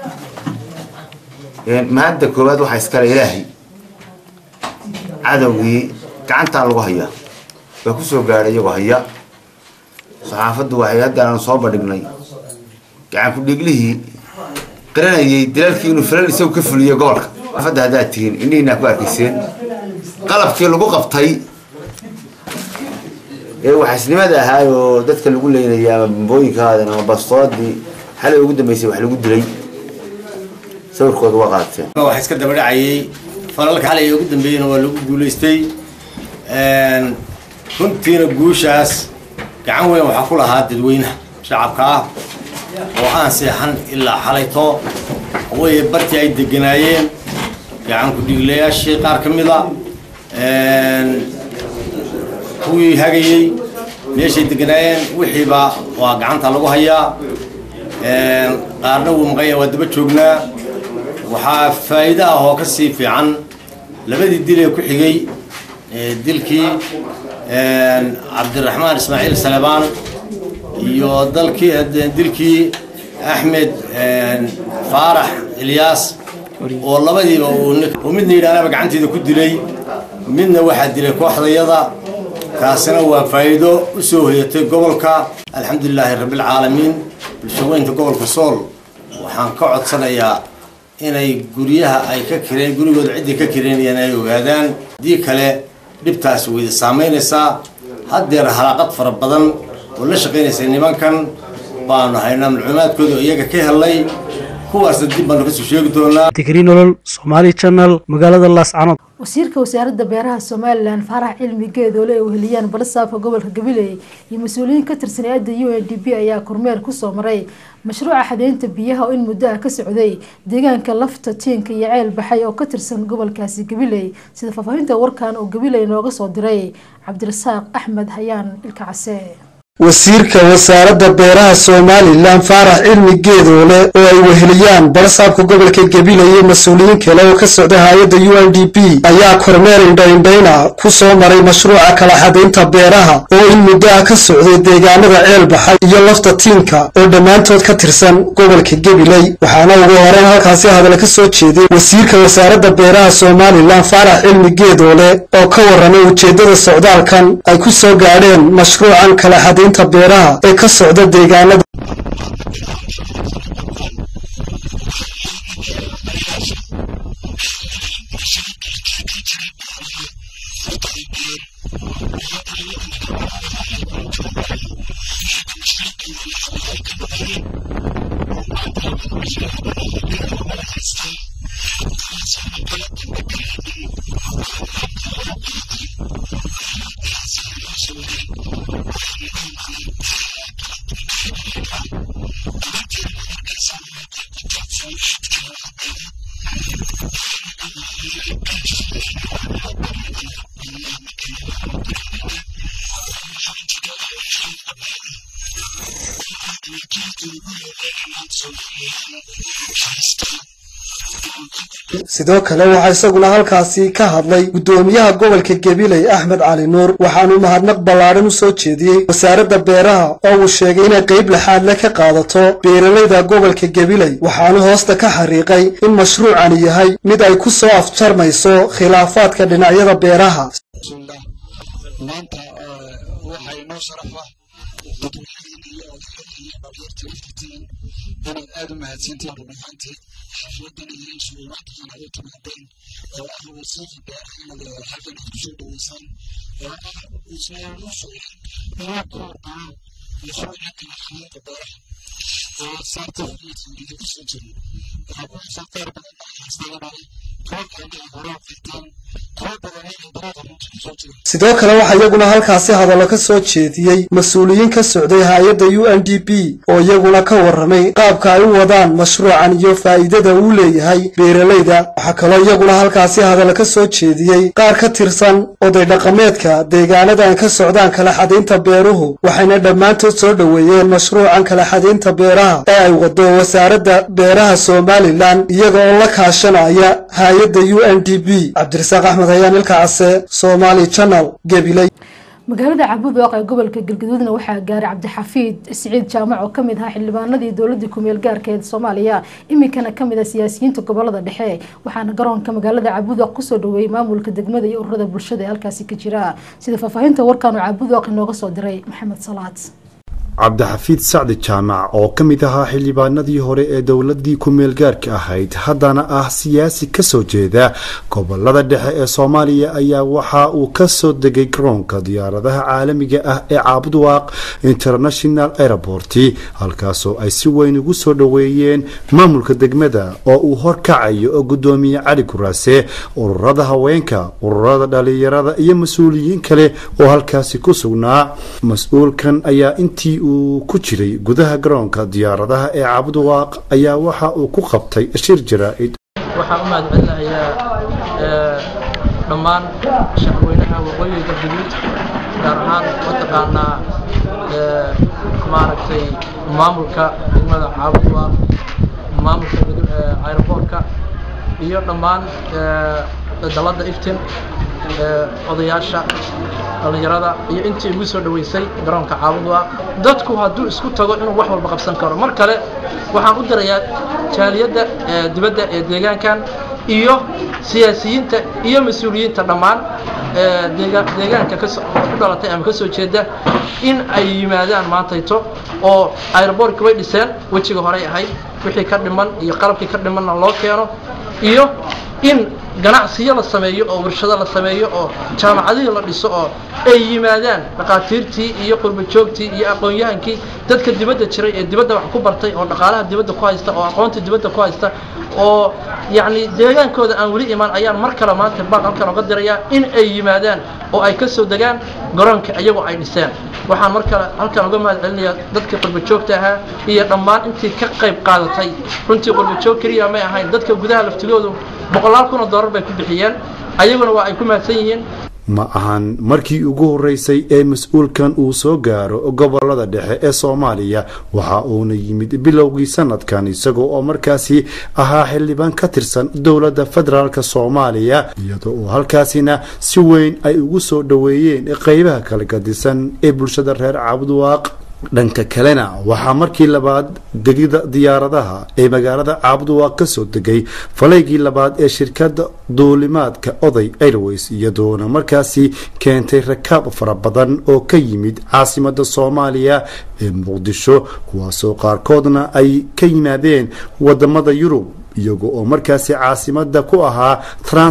mahadda koowaad waxaa iskale ilaahay cadowgii gacantaa lagu hayaa waa ku soo gaadhay iyagoo haya saxaafaddu waxay haddaan soo bandhignay gacan ku-dhiiglihii qiranayay dilalkii inuu filal isagu ka fuliyo gobolka saxaafadda haddaad tihiin indhihiinaa ku arkayseen qalabkii lagu qabtay ee waxaasnimada ahaa oo dadka lagu leynaya ama bambooyinkaadan ama bastoodii xalay ugu dambeysay wax lagu dilay sawirkooda waa qaateen wax iska daba dhacayay falalka xalay ugu dambeeyena waa lagu guulaystay runtiina guushaas gacan weyn waxaa ku lahaa dadweynaha shacabka ah oo aan seexan ilaa xalayto way bartii ay deganaayeen gacan ku-dhiiglayaashii qaar ka mida kuwii hagayey meeshay deganaayeen wixiiba waa gacanta lagu hayaa qaarna wuu maqanya waa daba joognaa waxaa faa'iido ah oo ka sii fiican labadii dil ee ku xigay dilkii cabdiraxmaan ismaaciil salebaan iyo dalkii dilkii axmed faarax ilyaas oo labadiiba uu midna yidhahdaba gacanteeda ku dilay midna waxaa dilay kooxdayada kaasina waa faa'iido u soo hoyatay gobolka alxamdulilaahi rabbilcaalamiin bulshaweynta gobolka sool waxaan ka codsanayaa inay guryaha ay ka kireen gurigooda ciddii ka kireenayaan ay ogaadaan haddii kale dhibtaasi wayda saamaynaysaa haddeer halaaqad fara badan oo la shaqaynaysa nimankan baanu haynaa macluumaadkooda iyaga ka helnay kuwaasna dib baanu kasoo sheegi doonaa digri nolol somaali channel magaalada laascanood wasiirka wasaaradda beeraha somalilan faarax cilmi geedoole ay weheliyaan balasaafka gobolka gabiley iyo mas-uuliyiin ka tirsan hay-adda u n d p ayaa kormeer kusoo maray mashruuca xadeynta biyaha oo in muddo ah ka socday deegaanka lafta tiinka iyo ceel baxay oo ka tirsan gobolkaasi gabiley sida faahfaahinta warkan oo gabiley nooga soo diray cabdirasaaq axmed hayaan ilka case wasiirka wasaaradda beeraha somalilan faarax cilmi geedoole oo ay weheliyaan balasaabka gobolka gabiley iyo mas-uuliyiin kale oo ka socda hay-adda u n d p ayaa kormeer indhaindhayna ku soo maray mashruuca kala xadaynta beeraha oo in muddo ah ka socday deegaanada ceel baxay iyo lafta tiinka oo dhammaantood ka tirsan gobolka gabiley waxaana ugu horeyn halkaasi hadal ka soo jeeday wasiirka wasaaradda beeraha somalilan faarax cilmi geedoole oo ka warramay ujeeddada socdaalkan ay ku soo gaadheen mashruucan kala xadaynta beeraha ee ka socda deegaanada sidoo kale waxaa isaguna halkaasi ka hadlay guddoomiyaha gobolka gabiley axmed cali nuur waxaanu mahadnaq ballaadhan u soo jeediyey wasaaradda beeraha oo uu sheegay inay qayb laxaad le ka qaadato beeralayda gobolka gabiley waxaanu hoosta ka xariiqay in mashruucani yahay mid ay ku soo afjarmayso khilaafaadka dhinacyada beeraha maanta waxaa inoo sharafa dadweynaheena iyo odayadeena iyo dhalinyarta laftitiin inaad aad u mahadsantiin run ahaantii xafladan iyo isugumaantaan ay u timaadeen oo ah wasiirka beeraha inaad halkan aad kusoo dhaweysaan oo ah ismaamuusugan inuu ku horqabo mashruuca kala xalinta beeraha oo certificate idinku soo jirin waxaa ku haysaa qaar badan baa haystaa dhalay kuwa kalena ay hore u qirteen kuwa badan ay barada runta kusoo jira sidoo kale waxaa iyaguna halkaasi hadallo ka soo jeediyey mas-uuliyiin ka socday hay-adda u n d p oo iyaguna ka warramay qaabka ay u wadaan mashruucan iyo faa'iidada uu leeyahay beeralayda waxaa kaloo iyaguna halkaasi hadallo ka soo jeediyey qaar ka tirsan oday dhaqameedka deegaanadan ka socdaan kala xadaynta beeruhu waxayna dhammaantood soo dhoweeyeen mashruucan kala xadaynta beeraha ee ay wado wasaaradda beeraha somalilan iyaga oo la kaashanaya hay-adda u n d p cabdirasaaq axmed hayaan ilka case somali channel gabiley magaalada cabuudwaaq ee gobolka galgaduudna waxaa gaaray cabdixafiid siciid jaamac oo kamid ahaa xildhibaanadii dowladii kumeel gaarka ee soomaaliya iminkana kamid ah siyaasiyiinta gobolada dhexe waxaana garoonka magaalada cabuudwaaq kusoo dhaweeyey maamulka degmada iyo ururada bulshada ee halkaasi ka jira sida faahfaahinta warkaanu cabuudwaaq inooga soo diray maxamed salaad cabdixafiid sacdi jaamac oo ka mid ahaa xildhibaanadii hore ee dowladii ku-meelgaarka ahayd haddana ah siyaasi kasoo jeeda gobolada dhexe ee soomaaliya ayaa waxa uu kasoo degay garoonka diyaaradaha caalamiga ah ee caabudwaaq international airport halkaasoo ay si weyn ugu soo dhoweeyeen maamulka degmada oo uu horkacayo gudoomiye cali guraase ururada haweenka ururada dhalinyarada iyo mas-uuliyiin kale oo halkaasi ku sugnaa mas-uulkan ayaa intii uu ku jiray gudaha garoonka diyaaradaha ee caabudwaaq ayaa waxa uu ku qabtay shir jaraa-id waxaan u mahadcelinayaa dhammaan shacweynaha waqooyiga galgaduud gaar ahaan mataqaanaa maaragtay maamulka degmada caabudwaaq maamulka aeroboortka iyo dhammaan dalada iftin odayaasha dhallinyarada iyo intii igu soo dhoweysay garoonka caabudwaaq dadku hadduu isku tago inuu wax walba qabsan karo mar kale waxaan u dirayaa jaaliyadda dibadda ee deegaankan iyo siyaasiyiinta iyo mas-uuliyiinta dhammaan deegaanka ku dhalatay ama ka soo jeeda in ay yimaadaan maantayto oo aeroboortka way dhiseen wejiga horey ahayd wixii ka dhiman iyo qalabkii ka dhimanna loo keeno iyo in ganacsiyo la sameeyo oo warshado la sameeyo oo jaamacadihii la dhiso oo ay yimaadaan dhakhaatiirtii iyo qurbajoogtii iyo aqoon-yahankii dadka dibadda jiray ee dibadda wax ku bartay oo dhaqaalaha dibadda ku haysta oo aqoonta dibadda ku haysta oo yacni deegaankooda aan weli imaan ayaan mar kale maanta baaq halkan oga dirayaa in ay yimaadaan oo ay ka soo degaan garoonka iyagoo ay dhiseen waxaan mar kale halkan uga mahad celinayaa dadkii qurbajoogta ahaa iyo dhammaan intii ka qayb qaadatay runtii qurbajoog keliya may ahayn dadka gudaha laftigoodu boqolaal kun oo doolar bay ku bixiyeen ayaguna waa ay ku mahadsan yihiin ma ahan markii ugu horeysay ee mas-uulkan uu soo gaaro gobolada dhexe ee soomaaliya waxa uuna yimid bilowgii sanadkan isagoo oo markaasi ahaa xildhibaan ka tirsan dowladda federaalk soomaaliya iyadoo oo halkaasina si weyn ay ugu soo dhoweeyeen qeybaha kala gadisan ee bulshada reer caabudwaaq dhanka kalena waxaa markii labaad degida diyaaradaha ee magaalada caabudwaaq ka soo degay falaygii labaad ee shirkadda duulimaadka oday airways iyadoona markaasi keentay rakaab fara badan oo ka yimid caasimada soomaaliya ee muqdisho kuwaasoo qaarkoodna ay ka yimaadeen wadamada yurub iyago oo markaasi caasimada ku ahaa transit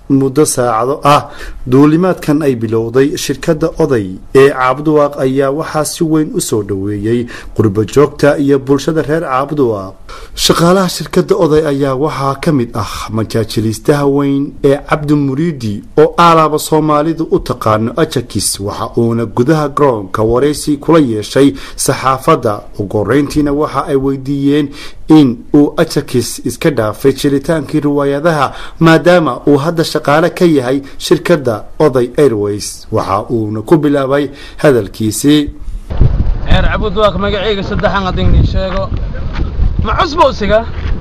muddo saacado ah duulimaadkan ay bilowday shirkadda oday ee caabduwaaq ayaa waxaa si weyn u soo dhoweeyey qurbajoogta iyo bulshada reer caabduwaaq shaqaalaha shirkadda oday ayaa waxaa ka mid ah majaajiliistaha weyn ee cabdi muriidi oo aalaaba soomaalidu u taqaano ajakis waxa uuna gudaha garoonka waraysi kula yeeshay saxaafadda ugu horeyntiina waxa ay weydiiyeen in uu ajakis iska dhaafay jiritaankii riwaayadaha maadaama uu hadda shaqaale ka yahay shirkadda oday airways waxa uuna ku bilaabay hadalkiisii ceer cabudwaaq magacayga saddexan haddii nii sheego ma cusba usiga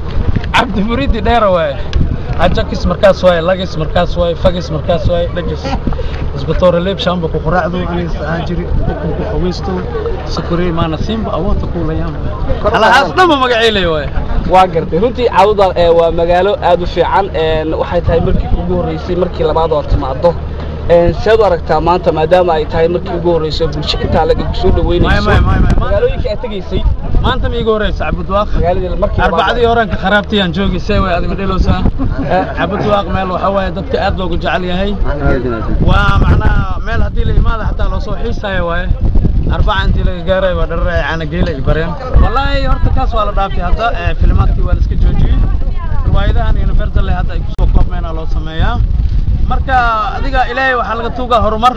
cabdi muridi dheera waaye ajakis markaas waaye lagis markaas waaye fagis markaas waaye dhajis isbatoore leeb shaamba ku quraacdo aniga aan jiri ukun ku qaweysto sakore maana simba awoodta kuulayaan alahaas dhanba magaceylay waaye waa gartay runtii caawuda waa magaalo aad u fiican waxay tahay markii ugu horreysay markii labaad oo timaado seed u aragtaa maanta maadaama ay tahay markii ugu horreysay bulsho intaa laga soo dhaweynayso magaalooyinka aad tegaysay maanta ma iiga horeysa cabudwaaq arbacadii horanka kharaabtiyaan joogaysay way adiga dhelowsaa cabudwaaq meel waxa waaye dadka aad loogu jecel yahay waa macnaha meel haddii la imaada xataa loo soo xiisaayo waaye arbaca intii laga gaaray waa dharar ay caanageela ay bareen wallaahi horta kaas waa la dhaaftay hadda filimaadkii waa la iska joojiyey riwaayadahan universal hadda ay kusoo koobmeena loo sameeyaa marka adiga ilaahay waxaa laga tuugaa horumar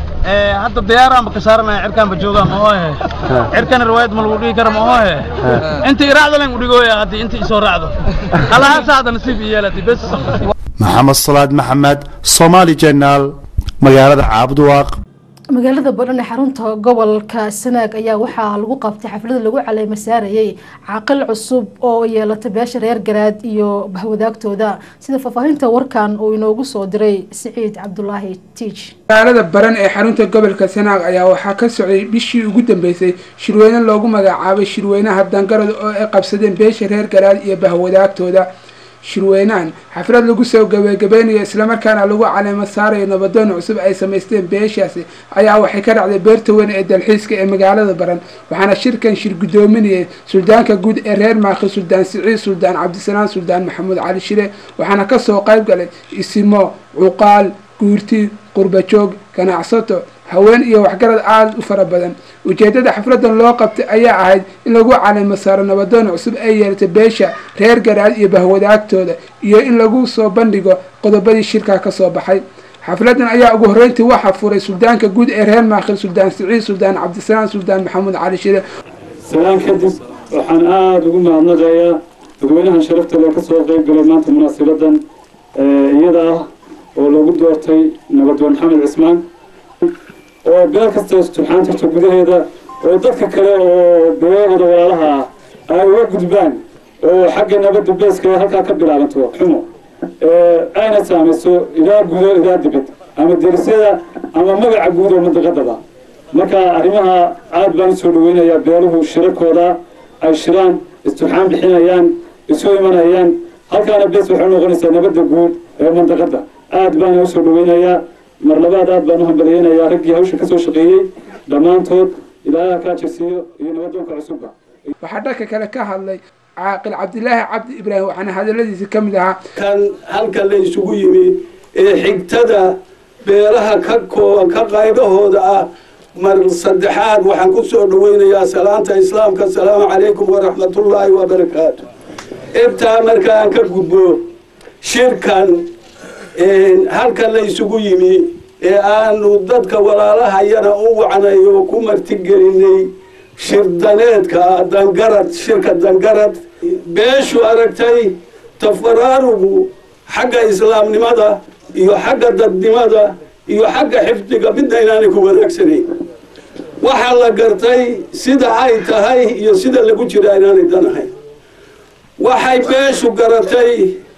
hadda diyaaraanba ka saaranaya cirkaanba joogaa ma ohe cirkana riwaayad ma lagu dhigi kara ma ohe inta iraacda lan udhigooya haddii inta isoo raacdo halahaasa hadda nasiib i yeelatay bes maxamed salaad maxamed somaali jenaal magaalada caabduwaaq magaalada badhan ee xarunta gobolka sanaag ayaa waxaa lagu qabtay xaflada lagu caleema saarayay caaqil cusub oo yeelatay beesha reer garaad iyo bahwadaagtooda sida faahfaahinta warkan uu inoogu soo diray siciid cabdulaahi tiij magaalada baran ee xarunta gobolka sanaag ayaa waxaa ka socday bishii ugu dambeysay shirweyne loogu magacaabay shirweynaha dangarada oo ay qabsadeen beesha reer garaad iyo bahwadaagtooda shirweynahan xaflad lagu soo gabagabeynayo islamarkaana lagu caleemo saarayo nabadoon cusub ay samaysteen beeshaasi ayaa waxay ka dhacday beerta weyn ee dalxiiska ee magaalada baran waxaana shirkan shir guddoominayay suldaanka guud ee reer maakhi suldaan siciid suldaan cabdisalaam suldaan maxamuud cali shire waxaana kasoo qayb galay isimo cuqaal guurti qurbajoog ganacsato haween iyo waxgarad aada u fara badan ujeedada xafladan loo qabtay ayaa ahayd in lagu caleemo saaro nabadoon cusub ay yeelatay beesha reer garaad iyo bahwadaagtooda iyo in lagu soo bandhigo qodobadii shirkaa kasoo baxay xafladan ayaa ugu horreyntii waxaa furay suldaanka guud ee reer maakhil suldaan siciid suldaan cabdisalaam suldaan maxamuud cali shire salaan kadib waxaan aada ugu mahadnaqayaa dadweynahan sharafta loo kasoo qeyb galay maanta munaasibadan iyada ah oo lagu doortay nabadoon maxamed cismaan oo beel kasta turxaan jirto gudaheeda oo dadka kale oo beelahooda walaalaha ah ay uga gudbaan oo xagga nabadda beeska halkaa ka bilaabanto xumo ayna saamayso ilaa gudo ilaa dibad ama derisyada ama magaca guud oo mandaqadaba marka arrimaha aad baan usoo dhaweynayaa beeluhu shirakooda ay shiraan isturxaan bixinayaan isu imanayaan halkaana bees waxay noqonaysaa nabadda guud ee mandaqadda aad baana usoo dhaweynayaa mar labaad aad baan u hambaliyeynayaa raggii hawsha kasoo shaqeeyey dhammaantood ilaaha kaa jirsiiyo iyo nabadoonka cusubba waxaa dhanka kale ka hadlay caaqil cabdilaahi cabdi ibraahim waxaana hadaladiisi ka mid ahaa kan halka la isugu yimi ee xigtada beelaha ka koo ka qaybahooda ah mar saddexaad waxaan ku soo dhaweynayaa salaanta islaamka asalaamu calaykum waraxmatullaahi wabarakaatu intaa markaan ka gudbo shirkan halka la isugu yimi ee aanu dadka walaalahayana u wacnay oo ku martigelinay shirdaneedka dangarad shirka dangarad beeshu aragtay tafaraarugu xagga islaamnimada iyo xagga dadnimada iyo xagga xifdiga midna inaanay ku wanaagsanayn waxaa la gartay sida ay tahay iyo sida lagu jira inaanay danahayn waxay beeshu garatay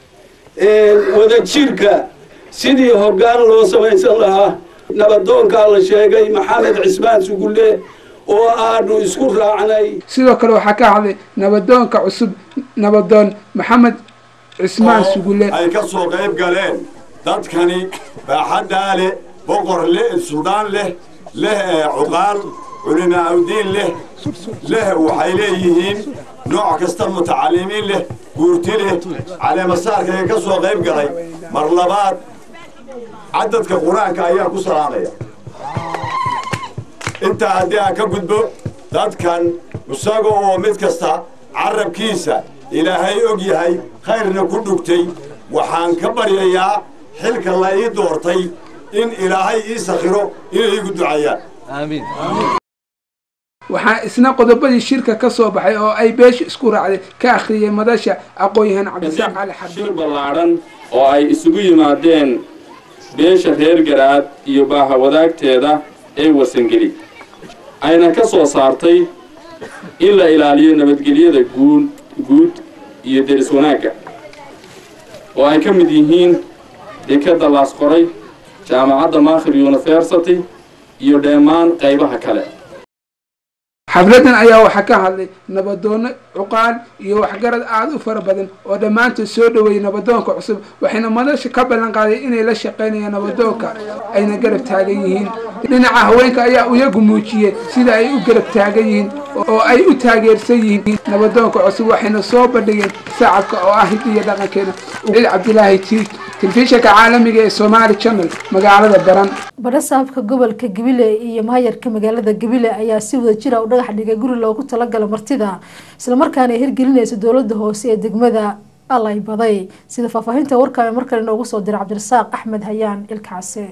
wadajirka sidii hoggaan loo samaysan lahaa nabadoonkaa la sheegay maxamed cismaan sugulle oo aanu isku raacnay sidoo kale waxaa ka hadlay nabadoonka cusub nabadoon maxamed cismaan sugulle ay ka soo qayb galeen dadkani baaxaddaa leh boqor leh suldaan leh leh cuqaal culimaaudiin leh leh waxay leeyihiin nooc kasta mutacalimiin leh guurti leh caleemasaarkaga ka soo qayb galay mar labaad cadadka qur-aanka ayaan ku salaamaya intaa haddii aan ka gudbo dadkan isaga oo mid kasta carabkiisa ilaahay og yahay khayrna ku dhugtay waxaan ka baryayaa xilka la ii doortay in ilaahay ii sakhiro inay igu ducayaan waxaa isna qodobadii shirka ka soo baxay oo ay beesha isku raacday ka akhriyay madasha aqoon-yahan cabdisaaq cali shir ballaadhan oo ay isugu yimaadeen beesha reer garaad iyo baahawadaagteeda ee wasangeli ayna ka soo saartay in la ilaaliyo nabadgelyada guud guud iyo deris wanaagga oo ay ka mid yihiin dekadda laas qoray jaamacadda maakhir university iyo dhammaan qaybaha kale xafladan ayaa waxaa ka hadlay nabadoono cuqaal iyo waxgarad aada u fara badan oo dhammaantood soo dhoweeyey nabadoonka cusub waxayna madasha ka ballan qaaday inay la shaqaynayaan nabadoonka ayna garab taagan yihiin dhinaca haweenka ayaa iyagu muujiyey sida ay u garab taagan yihiin oo ay u taageersan yihiin nabadoonka cusub waxayna soo bandhigeen sacabka oo ah hidda iyo dhaqankeena ciid cabdilaahi tiig telefishinka caalamiga ee somaali channel magaalada baran badhasaabka gobolka gabile iyo maayarka magaalada gabile ayaa si wada jira u dhagax dhigay guri loogu talagalo martida islamarkaana ay hirgelinaysa dowlada hoose ee degmada alay baday sida faahfaahinta warkaame markale noogu soo diray cabdirasaaq axmed hayaan ilkaase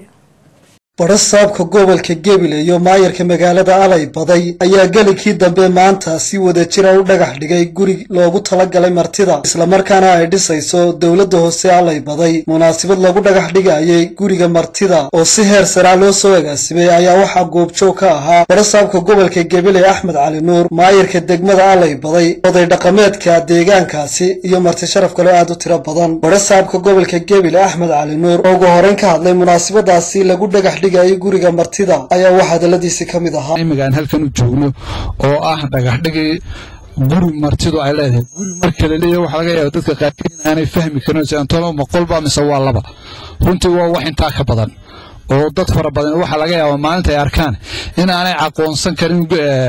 badhasaabka gobolka gebile iyo maayarka magaalada alay baday ayaa gelinkii dambe maanta si wada jira u dhagax dhigay guri loogu talagalay martida islamarkaana ay dhisayso dowladda hoose alay baday munaasabad lagu dhagax dhigayay guriga martida oo si heer saraa loo soo agaasimay ayaa waxaa goobjoog ka ahaa badhasaabka gobolka gebile axmed cali nuur maayarka degmada alay baday oday dhaqameedka deegaankaasi iyo marti sharaf kaloo aad u tiro badan badhasaabka gobolka gebile axmed cali nuur oo ugu horeyn ka hadlay munaasabadaasi lagu dhagax dhigayay guriga martida ayaa wax hadaladiisi ka mid ahaa imigaan halkan u joogno oo ah dhagaxdhigii guri martidu ay leedahay guri marka la leeyahay waxaa laga yaaba dadka qaarkiin aanay fahmi karin si antolo ma qolba mise waa laba runtii waa wax intaa ka badan oo dad fara badan waxaa laga yaabaa maalinta ay arkaan in aanay aqoonsan karin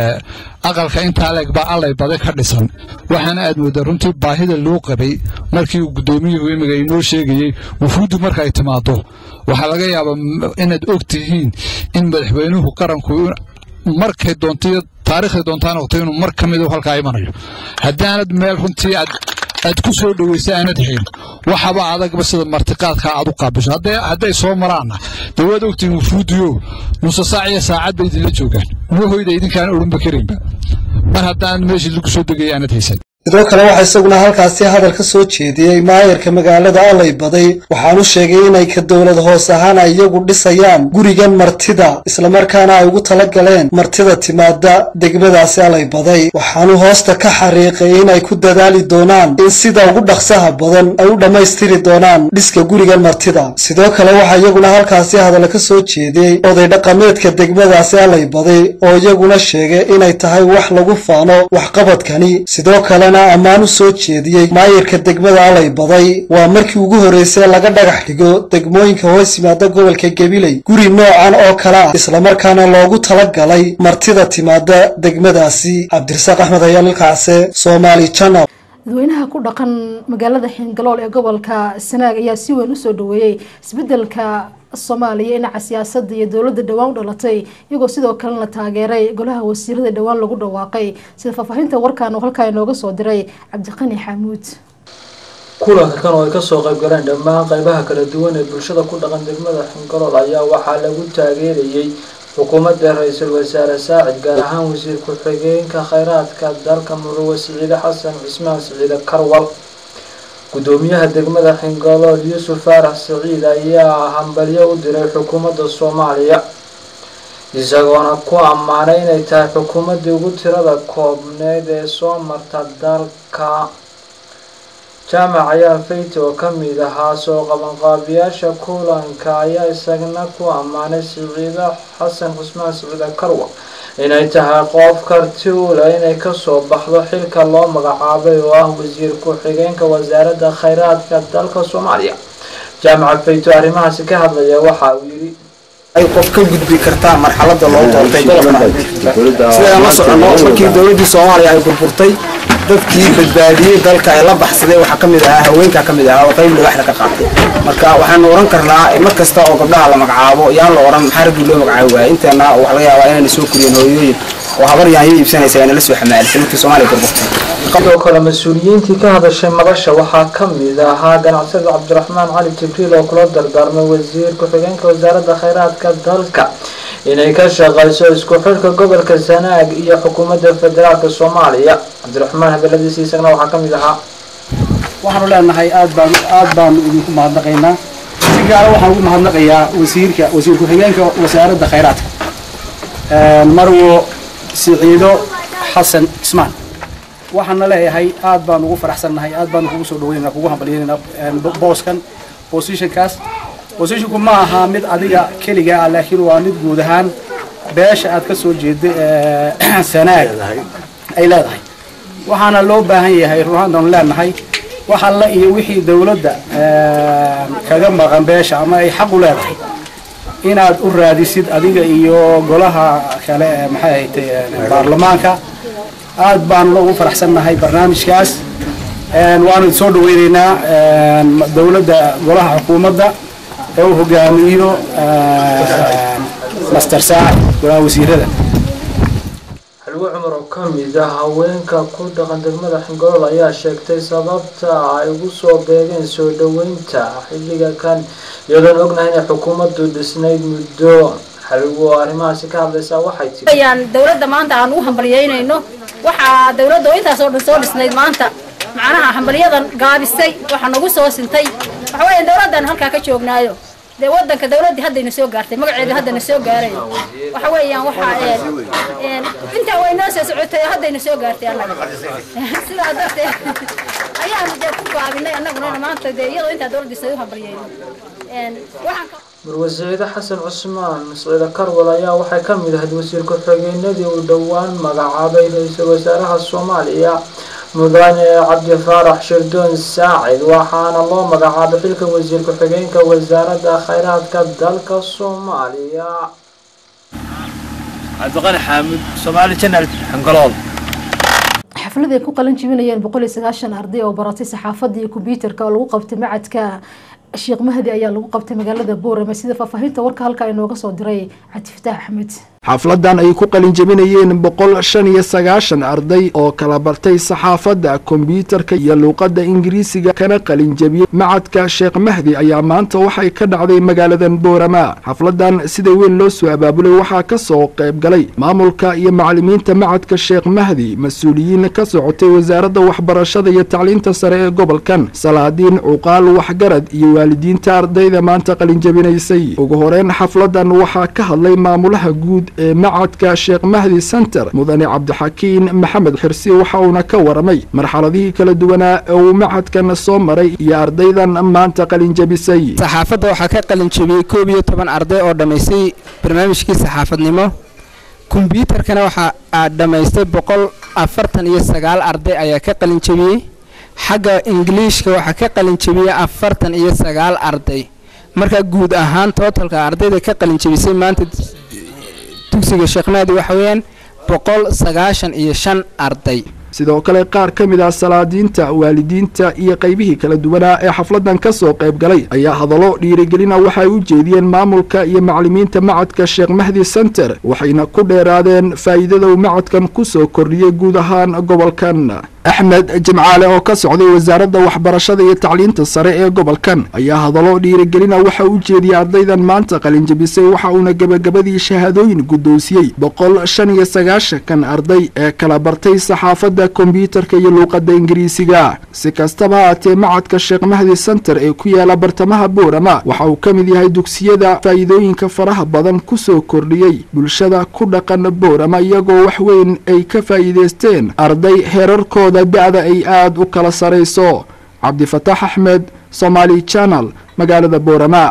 aqalka intaa leeg baa allay bade ka dhisan waxaana aad moodaa runtii baahida loo qabay markii uu guddoomiyuhu imiga inoo sheegayey wufuuddu marka ay timaado waxaa laga yaabaa inaad og tihiin in madaxweynuhu qaranku markay doontayo taariikhday doontaa noqoto inuu mar ka mid halkaa imanayo haddii aanad meel runtii aad aad ku soo dhoweysa aanad hayn waxaba adagba sida martiqaadka aad u qaabisho hadday soo maraanna dee waad ogtihiin wufuudiyo nusa saac iyo saacad bay idinla joogaan nuuhoyda idinkaan odhanba karinba mar haddaan meeshii lagu soo degaya aanad haysan sidoo kale waxaa isaguna halkaasi hadal ka soo jeediyey maayarka magaalada alay baday waxaanu sheegay inay ka dowlad hoos ahaan ay iyagu dhisayaan gurigan martida islamarkaana ay ugu tala galeen martida timaada degmadaasi alay baday waxaanu hoosta ka xariiqay inay ku dadaali doonaan in sida ugu dhaqsaha badan ay u dhammaystiri doonaan dhiska gurigan martida sidoo kale waxaa iyaguna halkaasi hadal ka soo jeediyey oday dhaqameedka degmadaasi alay baday oo iyaguna sheegay inay tahay wax lagu faano waxqabadkani sidoo kale ammaan u soo jeediyey maayarka degmada alay baday waa markii ugu horreysay laga dhagax dhigo degmooyinka hoos yimaada gobolka gabiley guri noocan oo kale ah islamarkaana loogu tala galay martida timaada degmadaasi cabdirasaaq axmed ayaal ilkacse somaali channel dadweynaha ku dhaqan magaalada xiingalool ee gobolka sanaag ayaa si weyn usoo dhaweeyey isbedelka soomaaliya dhinaca siyaasadda iyo dowladda dhowaan u dhalatay iyagoo sidoo kalena taageeray golaha wasiirada dhowaan lagu dhawaaqay sida faahfaahinta warkaan uu halkaa inooga soo diray cabdiqani xamuud kulanka kan oo ay kasoo qayb galeen dhammaan qaybaha kala duwan ee bulshada ku dhaqan degmada xingalool ayaa waxaa lagu taageerayey xukuumadda ra-iisul wasaare saacid gaar ahaan wasiir ku-xigeenka kheyraadka dalka muruwe siciide xasan cismaan siciide karwal gudoomiyaha degmada xingalool yuusuf faarax saciid ayaa hambalyo u diray xukuumadda soomaaliya isagoona ku ammaanay inay tahay xukuumaddii ugu tirada koobneyd ee soo marta dalka jaamac ayaa fayti oo ka mid ahaa soo qabanqaabiyaasha kulanka ayaa isagna ku ammaanay siciide xasan cusmaan siciide karwa inay tahay qof karti u leh inay kasoo baxdo xilka loo magacaabay oo ah wasiir ku-xigeenka wasaaradda kheyraadka dalka soomaaliya jaamaca fayto arrimahaasi ka hadlaya waxa uu yidhi ay qof ka gudbi kartaa marxaladda loo doortay gobolka sidaan la soconno markii dowladdii soomaaliya ay burburtay dadkii badbaadiyey dalka ee la baxsaday waxaa ka mid ahaa haweenkaa ka mid ahaa oo qayb libaxda ka qaatay marka waxaanu oran karnaa mar kasta oo gabdhaha la magacaabo yaan la oran maxaa raggii loo magacaabi waayay inteena waxa laga yaabaa inayna soo koriyeen hooyooyin oo habar yaanyo iibsanaysa ayna la soo xamaalisay markii soomaaliya burburtay sidoo kale mas-uuliyiintii ka hadashay madasha waxaa ka mid ahaa ganacsada cabdiraxmaan cali jibriil oo kula dardaarmay wasiir ku-xigeenka wasaaradda kheyraadka dalka inay ka shaqayso isku xidhka gobolka sanaag iyo xukuumadda federaalka soomaaliya cabdiraxmaan hadaladiisa isagana waxaa ka mid ahaa waxaanu leenahay aad baan aad baanu idinku mahadnaqaynaa si gaara waxaan ugu mahadnaqayaa wasiirka wasiir ku-xigeenka wasaaradda kheyraadka marwo siciido xasan ismaan waxaana leeyahay aad baan ugu faraxsannahay aad baan kugu soo dhaweynana kugu hambalyeynana booskan positionkaas positionku ma aha mid adiga keliga ah laakiin waa mid guud ahaan beesha aad ka soo jeeda sanaag ay leedahay waxaana loo baahan yahay runaantaanu leenahay wax alla iyo wixii dowladda kaga maqan beesha ama ay xaq u leedahay inaad u raadisid adiga iyo golaha kale ee maxay ahaytay baarlamaanka aad baanu ugu faraxsannahay barnaamijkaas waanu soo dhaweyneynaa dowladda golaha xukuumadda ee uu hogaamiyo master saacid golaha wasiirada xilwo cumar oo ka mid ah haweenka ku dhaqan degmada xingolool ayaa sheegtay sababta ay ugu soo beegeen soo dhaweynta xilliga kan iyadoon ognahay inay xukuumaddu dhisnayd muddo xilwo arrimahaasi ka hadlaysaa waxay tiri ayaan dowladda maanta aan ugu hambalyeynayno waxaa dowladda oo intaas oo dhan soo dhisnayd maanta macnaha hambalyadan gaabisay waxaa nagu soo sintay waxa weeye dowladdan halkaa ka joognaayo dee wadanka dowladdii haddayna soo gaartay magaceeda haddana soo gaaray waxa weeyaan waxaa intaa way noo soo socotay haddayna soo gaartay annaga sidaa darteed ayaanu dee ku gaabinay annaguna maanta dee iyadoo intaa dowladdii say u hambalyeyno waxaan marwasiire xasan cusmaan siciide karwal ayaa waxay ka mid ahayd wasiir ku-xigeenadii uu dhowaan magacaabay ra-iisul wasaaraha soomaaliya mudane cabdifaarax shirdoon saacid waxaana loo magacaabay xilka wasiir ku-xigeenka wasaaradda kheyraadka dalka soomaaliya cabdiqani xaamud soomaali janal xangalool xaflad ay ku qalin jibinayeen boqol iyo sagaashan arday oo baratay saxaafadda iyo kombyuutarka oo lagu qabtay macadka sheekh mahdi ayaa lagu qabtay magaalada boorame sida faahfaahinta warka halka inooga soo diray cabdifataax axmed xafladan ay ku qalin jebinayeen boqol shan iyo sagaashan arday oo kala bartay saxaafadda kombyuutarka iyo luuqadda ingiriisiga kana qalin jebiyey macadka sheekh mahdi ayaa maanta waxay ka dhacday magaaladan boorama xafladan sida weyn loo soo abaabulay waxaa ka soo qayb galay maamulka iyo macalimiinta macadka sheekh mahdi mas-uuliyiin ka socotay wasaaradda waxbarashada iyo tacliinta sare ee gobolkan salaadiin cuqaal waxgarad iyo waalidiinta ardayda maanta qalin jebinaysay ugu horeyn xafladan waxaa ka hadlay maamulaha guud ee macadka sheekh mahdi center mudane cabdixakiin maxamed xirsi waxa uuna ka waramay marxaladihii kala duwanaa ee uu macadkan soo maray iyo ardaydan maanta qalinjebisay saxaafadda waxaa ka qalinjebiyey koob iyo toban arday oo dhammaystay barnaamijkii saxaafadnimo kombyuutarkana waxaa dhammaystay boqol afartan iyo sagaal arday ayaa ka qalinjebiyey xagga ingiliishka waxaa ka qalinjebiyey afartan iyo sagaal arday marka guud ahaan tootalka ardayda ka qalinjebisay maanta dugsiga sheekh mahdi waxa weeyaan boqol sagaashan iyo shan arday sidoo kale qaar ka mid ah salaadiinta waalidiinta iyo qaybihii kala duwanaa ee xafladan ka soo qayb galay ayaa hadallo dhiirigelina waxay u jeediyeen maamulka iyo macalimiinta macadka sheekh mahdi center waxayna ku dheeraadeen faa'iidada uu macadkan ku soo kordhiyey guud ahaan gobolkan axmed jimcaale oo ka socday wasaaradda waxbarashada iyo tacliinta sare ee gobolkan ayaa hadallo dhiirigelina waxa u jeediyey ardaydan maanta qalinjabisay waxa uuna gebagabadii shahaadooyin guddoonsiyey boqol shan iyo sagaashankan arday ee kala bartay saxaafadda kombyuutarka iyo luuqadda ingiriisiga si kastaba haatee macadka sheekh mahdi center ee ku yaala bartamaha boorama waxa uu ka mid yahay dugsiyada faa'iidooyinka faraha badan ku soo kordhiyey bulshada ku dhaqan boorama iyagoo wax weyn ay ka faa'iidaysteen arday heerarkooda da-da ay aada u kala sarayso cabdifataax axmed somaali channel magaalada boorama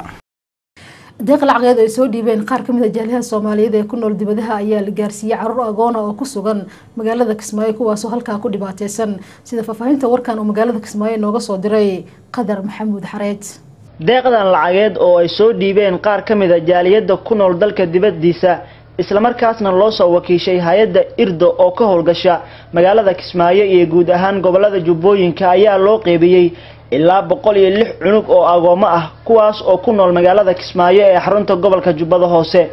deeq lacageed ay soo dhiibeen qaar kamid a jaaliyaha soomaaliyeed ee ku nool dibadaha ayaa la gaarsiiyey caruur agoona oo ku sugan magaalada kismaayo kuwaasoo halkaa ku dhibaateysan sida faahfaahinta warkan uu magaalada kismaayo nooga soo diray qadar maxamuud xareed deeqdan lacageed oo ay soo dhiibeen qaar ka mid a jaaliyadda ku nool dalka dibaddiisa islamarkaasna loo soo wakiishay hay-adda irdo oo ka howlgasha magaalada kismaayo iyo guud ahaan gobolada jubbooyinka ayaa loo qeybiyey ilaa boqol iyo lix cunug oo agoomo ah kuwaas oo ku nool magaalada kismaayo ee xarunta gobolka jubbada hoose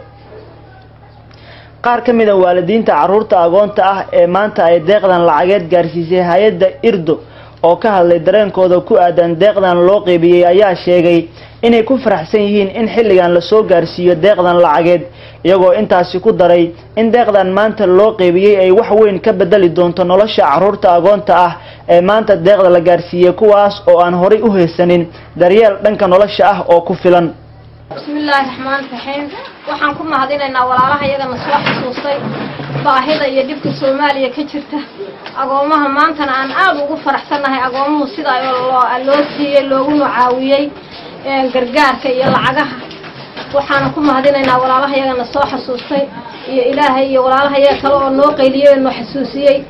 qaar ka mid a waalidiinta caruurta agoonta ah ee maanta ay deeqdan lacageed gaarsiisay hay-adda irdo oo ka hadlay dareenkooda ku aadan deeqdan loo qeybiyey ayaa sheegay inay ku faraxsan yihiin in xilligan lasoo gaarsiiyo deeqdan lacageed iyagoo intaasi ku daray in deeqdan maanta loo qeybiyey ay wax weyn ka bedeli doonto nolosha caruurta agoonta ah ee maanta deeqda la gaarsiiyey kuwaas oo aan horay u haysanin daryeel dhanka nolosha ah oo ku filan bismillaahi raxmaan raxiim waxaan ku mahadinaynaa walaalaha iyagana soo xusuustay baahida iyo dhibka soomaaliya ka jirta agoomaha maantana aan aada ugu faraxsannahay agoomuhu sida loo siiyey looguna caawiyey gargaarka iyo lacagaha waxaana ku mahadinaynaa walaalaha iyagana soo xasuustay iyo ilaahay iyo walaalaha iyaga kale oo noo qayliyey oo noo xasuusiyey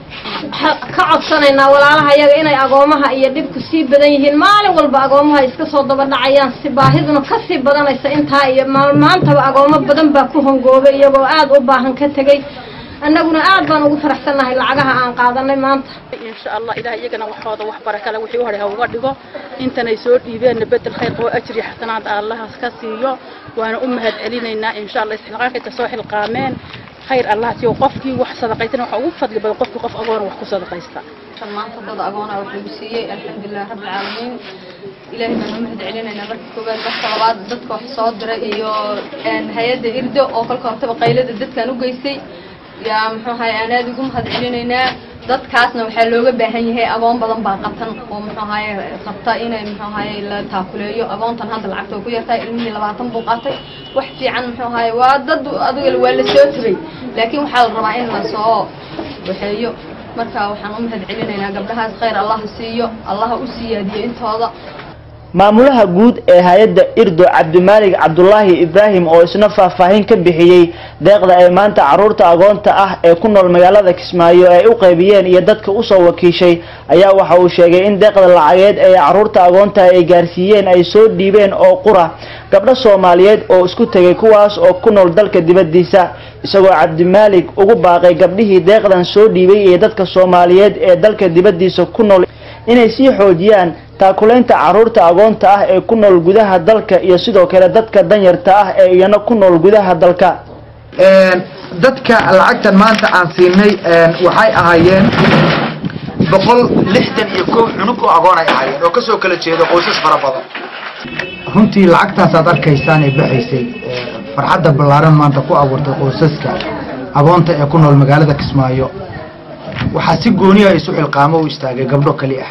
ka codsanaynaa walaalaha iyaga inay agoomaha iyo dhibku sii badan yihiin maalin walba agoomaha iska soo daba dhacayaan si baahiduna kasii badanaysa intaa iyo maantaba agoomo badan baa ku hongoobay iyagoo aada u baahan ka tegey annaguna aad baan ugu faraxsannahay lacagaha aan qaadanay maanta insha allah ilaah iyagana waxooda wax barakale wixii u hadhay ha uga dhigo intanay soo dhiibeenna bedel khayr qabo ajri xasanaad allahaas ka siiyo waana u mahad celinaynaa insha allah isxilqaankayta soo xilqaameen khayr allah siiyo qofkii wax sadaqaysan waxa ugu fadli badan qofkii qof agoona wax ku sadaqaysta maanta dad agoona wax lagu siiyey alxamdulilah rabbi caalamiin ilaahay baan u mahad celinaynaa marka koowaad marka labaad dadka wax soo diray iyo hay-adda irdo oo kolka hortaba qaylada dadkan u geystay yaa muxuu ahay aan aada ugu mahad celinaynaa dadkaasna waxaa looga baahan yahay agoon badan baa qabtan oo muxuu ahaye qabta inay muxuu ahaye la taakuleeyo agoontan hadda lacagta way ku yartahay ilmihii labaatan buu qaatay wax fiican muxuu ahaye waa dad adiga waa la soo tabay laakiin waxaa la rabaa in la soo waxeeyo marka waxaan u mahad celinaynaa gabdhahaas khayr allah siiyo allaha u siyaadiyo intooda maamulaha guud ee hay-adda irdo cabdimaalig cabdulaahi ibraahim oo isna faahfaahin ka bixiyey deeqda ay maanta caruurta agoonta ah ee ku nool magaalada kismaayo ay u qaybiyeen iyo dadka usoo wakiishay ayaa waxa uu sheegay in deeqda lacageed ee caruurta agoonta ay gaarsiiyeen ay soo dhiibeen oo qura gabdho soomaaliyeed oo isku tegay kuwaas oo ku nool dalka dibadiisa isagoo cabdimaalig ugu baaqay gabdhihii deeqdan soo dhiibay iyo dadka soomaaliyeed ee dalka dibadiisa ku nool inay sii xoojiyaan taakulaynta caruurta agoonta ah ee ku nool gudaha dalka iyo sidoo kale dadka danyarta ah ee iyana ku nool gudaha dalka dadka lacagtan maanta aan siinay waxay ahaayeen boqol lixdan iyo kow cunug oo agoon ay ahaayeen oo kasoo kala jeedo qoysas fara badan runtii lacagtaasaad arkaysaan ee baxaysay farxadda ballaaran maanta ku abuurtay qoysaska agoonta ee ku nool magaalada kismaayo waxaa si gooniya isu xilqaamo u istaagay gabdho keli ah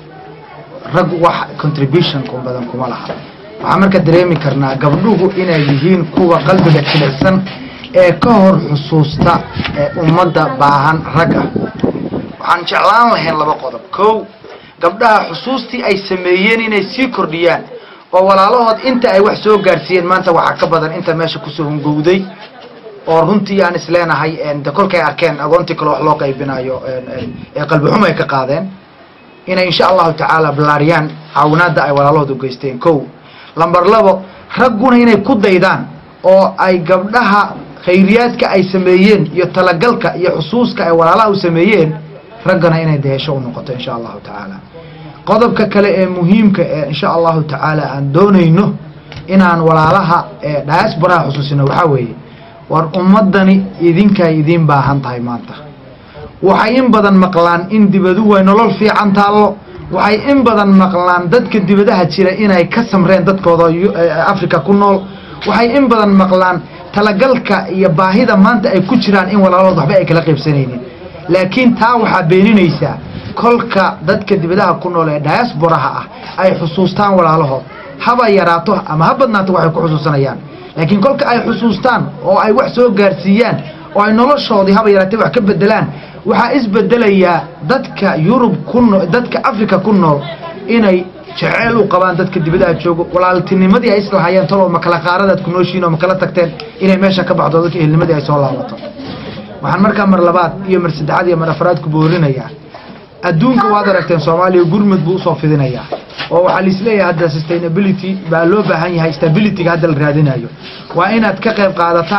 rag wax contribution ku badan kuma laha waxaan marka dareemi karnaa gabdhuhu inay yihiin kuwa qalbiga jilicsan ee ka hor xusuusta ee ummadda baahan rag ah waxaan jeclaan lahayn laba qodob kow gabdhaha xusuustii ay sameeyeen inay sii kordhiyaan oo walaalahood inta ay wax soo gaarsiiyeen maanta waxaa ka badan inta meesha kusoo hungowday oo runtii aan isleenahay de kolkay arkeen agoontii kale wax loo qaybinayo ee qalbixumo ay ka qaadeen inay insha allahu tacaala ballaariyaan caawinaadda ay walaalahooda u geysteen kow lamber labo ragguna inay ku daydaan oo ay gabdhaha khayriyaadka ay sameeyeen iyo talagalka iyo xusuuska ay walaalaha u sameeyeen raggana inay dehesho u noqoto insha allahu tacaala qodobka kale ee muhiimka ee insha allahu tacaala aan doonayno inaan walaalaha ee diasporaha xusuusino waxaa weeye war ummadani idinkay idiin baahan tahay maanta waxay in badan maqlaan in dibaduhu ay nolol fiican taallo waxay in badan maqlaan dadka dibadaha jira inay ka samreen dadkooda africa ku nool waxay in badan maqlaan talagalka iyo baahida maanta ay ku jiraan in walaalahood waxba ay kala qaybsanaynin laakiin taa waxaa beeninaysaa kolka dadka dibadaha ku nool ee diasporaha ah ay xusuustaan walaalahood haba yaraato ama ha badnaato waxay ku xusuusanayaan laakiin kolka ay xusuustaan oo ay wax soo gaarsiiyaan oo ay noloshoodii haba yaraatay wax ka bedelaan waxaa isbedelayaa dadka yurub ku nool dadka africa ku nool inay jeceyl u qabaan dadka dibadaha joogo walaaltinimadii ay islahayeen talo makala qaaradaad ku nooshiin oo makala tagteen inay meesha ka baxdo dadka ehelnimadii ay soo laabato waxaan markaa mar labaad iyo mar saddexaad iyo mar afraad ku boorinayaa adduunka waad aragteen soomaaliya gurmud buu usoo fidinayaa oo waxaa laisleeyahay hadda sustainability baa loo baahan yahay stabilityga hadda la raadinayo waa inaad ka qayb qaadataan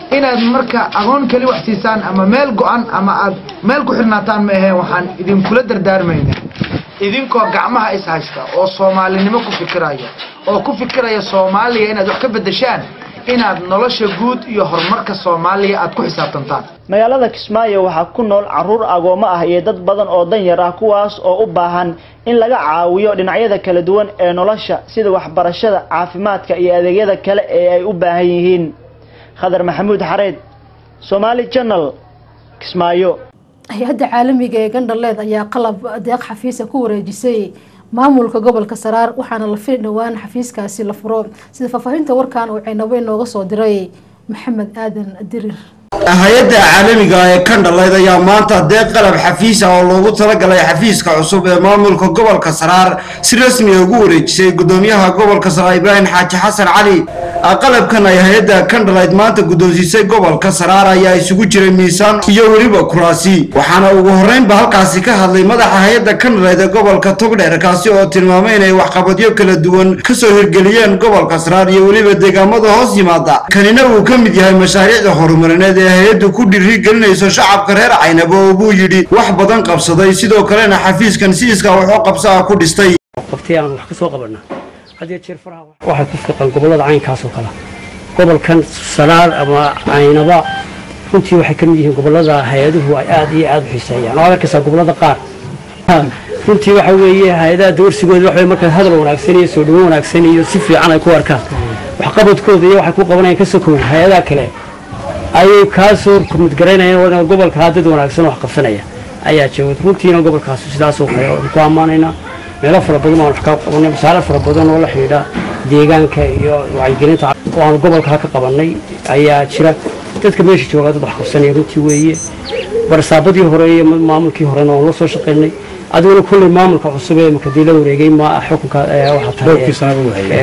inaad marka agoon keli wax siisaan ama meel go-an ama aad meel ku xirnaataan ma aheen waxaan idinkula dardaarmayna idinkoo gacmaha is haysta oo soomaalinimo ku fikiraya oo ku fikiraya soomaaliya inaad wax ka beddeshaan inaad nolosha guud iyo horumarka soomaaliya aad ku xisaabtantaan magaalada kismaayo waxaa ku nool caruur agoomo ah iyo dad badan oo danyar ah kuwaas oo u baahan in laga caawiyo dhinacyada kala duwan ee nolosha sida waxbarashada caafimaadka iyo adeegyada kale ee ay u baahan yihiin khadar maxamuud xareed somaali channel kismaayo hay-adda caalamiga ee gandhaleed ayaa qalab deeq xafiisa ku wareejisay maamulka gobolka saraar waxaana la fili dhowaan xafiiskaasi la furo sida faahfaahinta warkan uu caynabo inooga soo diray maxamed aadan dirir hay-adda caalamiga ee kandhaleyd ayaa maanta deeq qalab xafiis ah oo loogu talagalay xafiiska cusub ee maamulka gobolka saraar si rasmi ah ugu wareejisay gudoomiyaha gobolka saraar ibraahim xaaji xasan cali qalabkan ay hay-adda kandhaleyd maanta guddoonsiisay gobolka saraar ayaa isugu jiray miisaan iyo weliba kuraasi waxaana ugu horreynba halkaasi ka hadlay madaxa hay-adda kandhaleyd ee gobolka togdheer kaasi oo tilmaamay inay waxqabadyo kala duwan kasoo hirgeliyeen gobolka saraar iyo weliba deegaamada hoos yimaada kanina uu ka mid yahay mashaariicda horumarineed ee hay-addu ku dhiirigelinayso shacabka reer caynabo oo buu yidhi wax badan qabsaday sidoo kalena xafiiskan si iskaa waxoo qabsaa ku dhistay waqti aan wax ka soo qabanaa had iyo jeer faraha waxay ku fiqan gobollada caynkaas oo kale gobolkan sanaar ama caynaba runtii waxay ka mid yihiin gobollada hay-aduhu ay aad iyo aad u xiiseeyaan oo arkaysaa gobollada qaar runtii waxa weeye hay-adaha dawarsigooda waxa markaa hadal wanaagsan iyo soo dhawo wanaagsan iyo si fiican ay ku arkaan waxqabadkooda iyo waxay ku qabanayaan ka sokowen hay-adaha kale ayay kaasoo midgaraynayaan gobolkaa dad wanaagsan wax qabsanaya ayaa jooga runtiina gobolkaas sidaasoo kale ku ammaanaynaa meelo fara badan aan wax ka qabanay masaale fara badan oo la xidhiidha deegaanka iyo wacyigelinta oo aan gobolkaa ka qabanay ayaa jira dadka meesha joogaa dad wax qabsanaya runtii weeye barsaabadii hore iyo maamulkii horena waan la soo shaqaynay adiguna kulley maamulka cusub ee makadii la wareegay ma xukunka waxaa tahay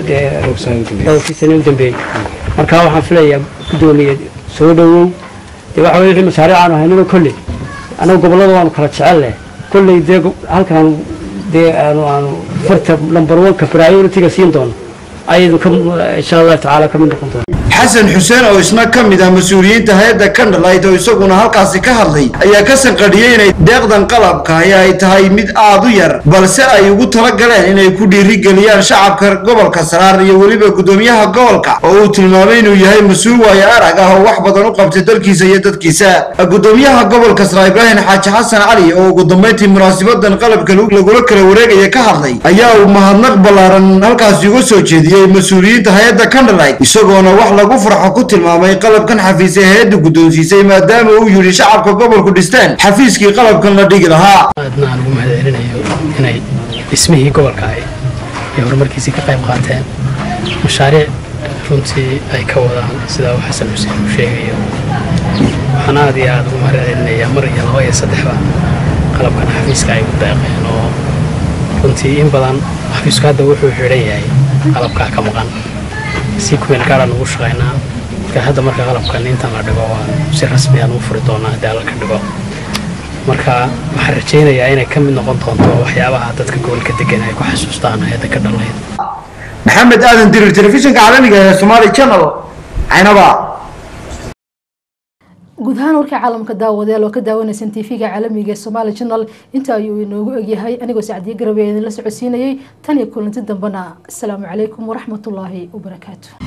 dhowrkii sane u dambeeyey marka waxaan filayaa gudoomiye soo dhawow dee waxa weye wixii mashaariic aanu haynino kolley annaga gobollada waanu kala jecel leh kolley dee halkaan dee aanu aanu farta number one-ka priority-ga siin doono ayaynu ka insha allahu tacaala ka mid noqon doona xasan xuseen oo isna ka mid ah mas-uuliyiinta hay-adda kandhalayd oo isaguna halkaasi ka hadlay ayaa ka sanqadhiyey inay deeqdan qalabkahi ay tahay mid aad u yar balse ay ugu talagaleen inay ku dhiirigeliyaan shacabka gobolka saraar iyo weliba gudoomiyaha gobolka oo uu tilmaamay inuu yahay mas-uul waayo arag ah oo wax badan u qabtay dalkiisa iyo dadkiisa gudoomiyaha gobolka saraar ibraahim xaaji xasan cali oo ugu dambayntii munaasibadan qalabka lagula kala wareegaya ka hadlay ayaa uu mahadnaq ballaaran halkaasi uga soo jeediyey mas-uuliyiinta hay-adda kandhalayd isagoona wax lagu farxo ku tilmaamay qalabkan xafiis ee hay-adda guddoonsiisay maadaama uu yidhi shacabka gobolku dhisteen xafiiskii qalabkan la dhigi lahaa aadna aan ugu mahadcelinayo inay dhismihii gobolka ay iyo horumarkiisii ka qayb qaateen mashaariic runtii ay ka wadaan sidaa uu xasan xuseen uu sheegayo waxaan aad iyo aad ugu mahadcelinayaa mar iyo laba iyo saddexba qalabkan xafiiska ay u deeqeen oo runtii in badan xafiisku hadda wuxuu xidhan yahay qalabkaa ka maqan si kumeel gaaraan ugu shaqaynaa marka hadda marka qalabkan intan la dhigo waan si rasmi aan u furi doonaa haddii alla ka dhigo marka waxaan rajaynayaa inay ka mid noqon doonto waxyaabaha dadka gobolka degan ay ku xasuustaan hay-adda ka dhalayd maxamed aadan dirir telefishinka caalamiga ee somaali channel caynaba guud ahaan warkii caalamka daawadeel oo ka daawanaysan tv-ga caalamiga ee somaali channel inta ayuu inoogu egyahay anigoo sacdiye garabe idinla socodsiinayay tan iyo kulanti dambena asalaamu calaykum waraxmatullaahi wabarakaatu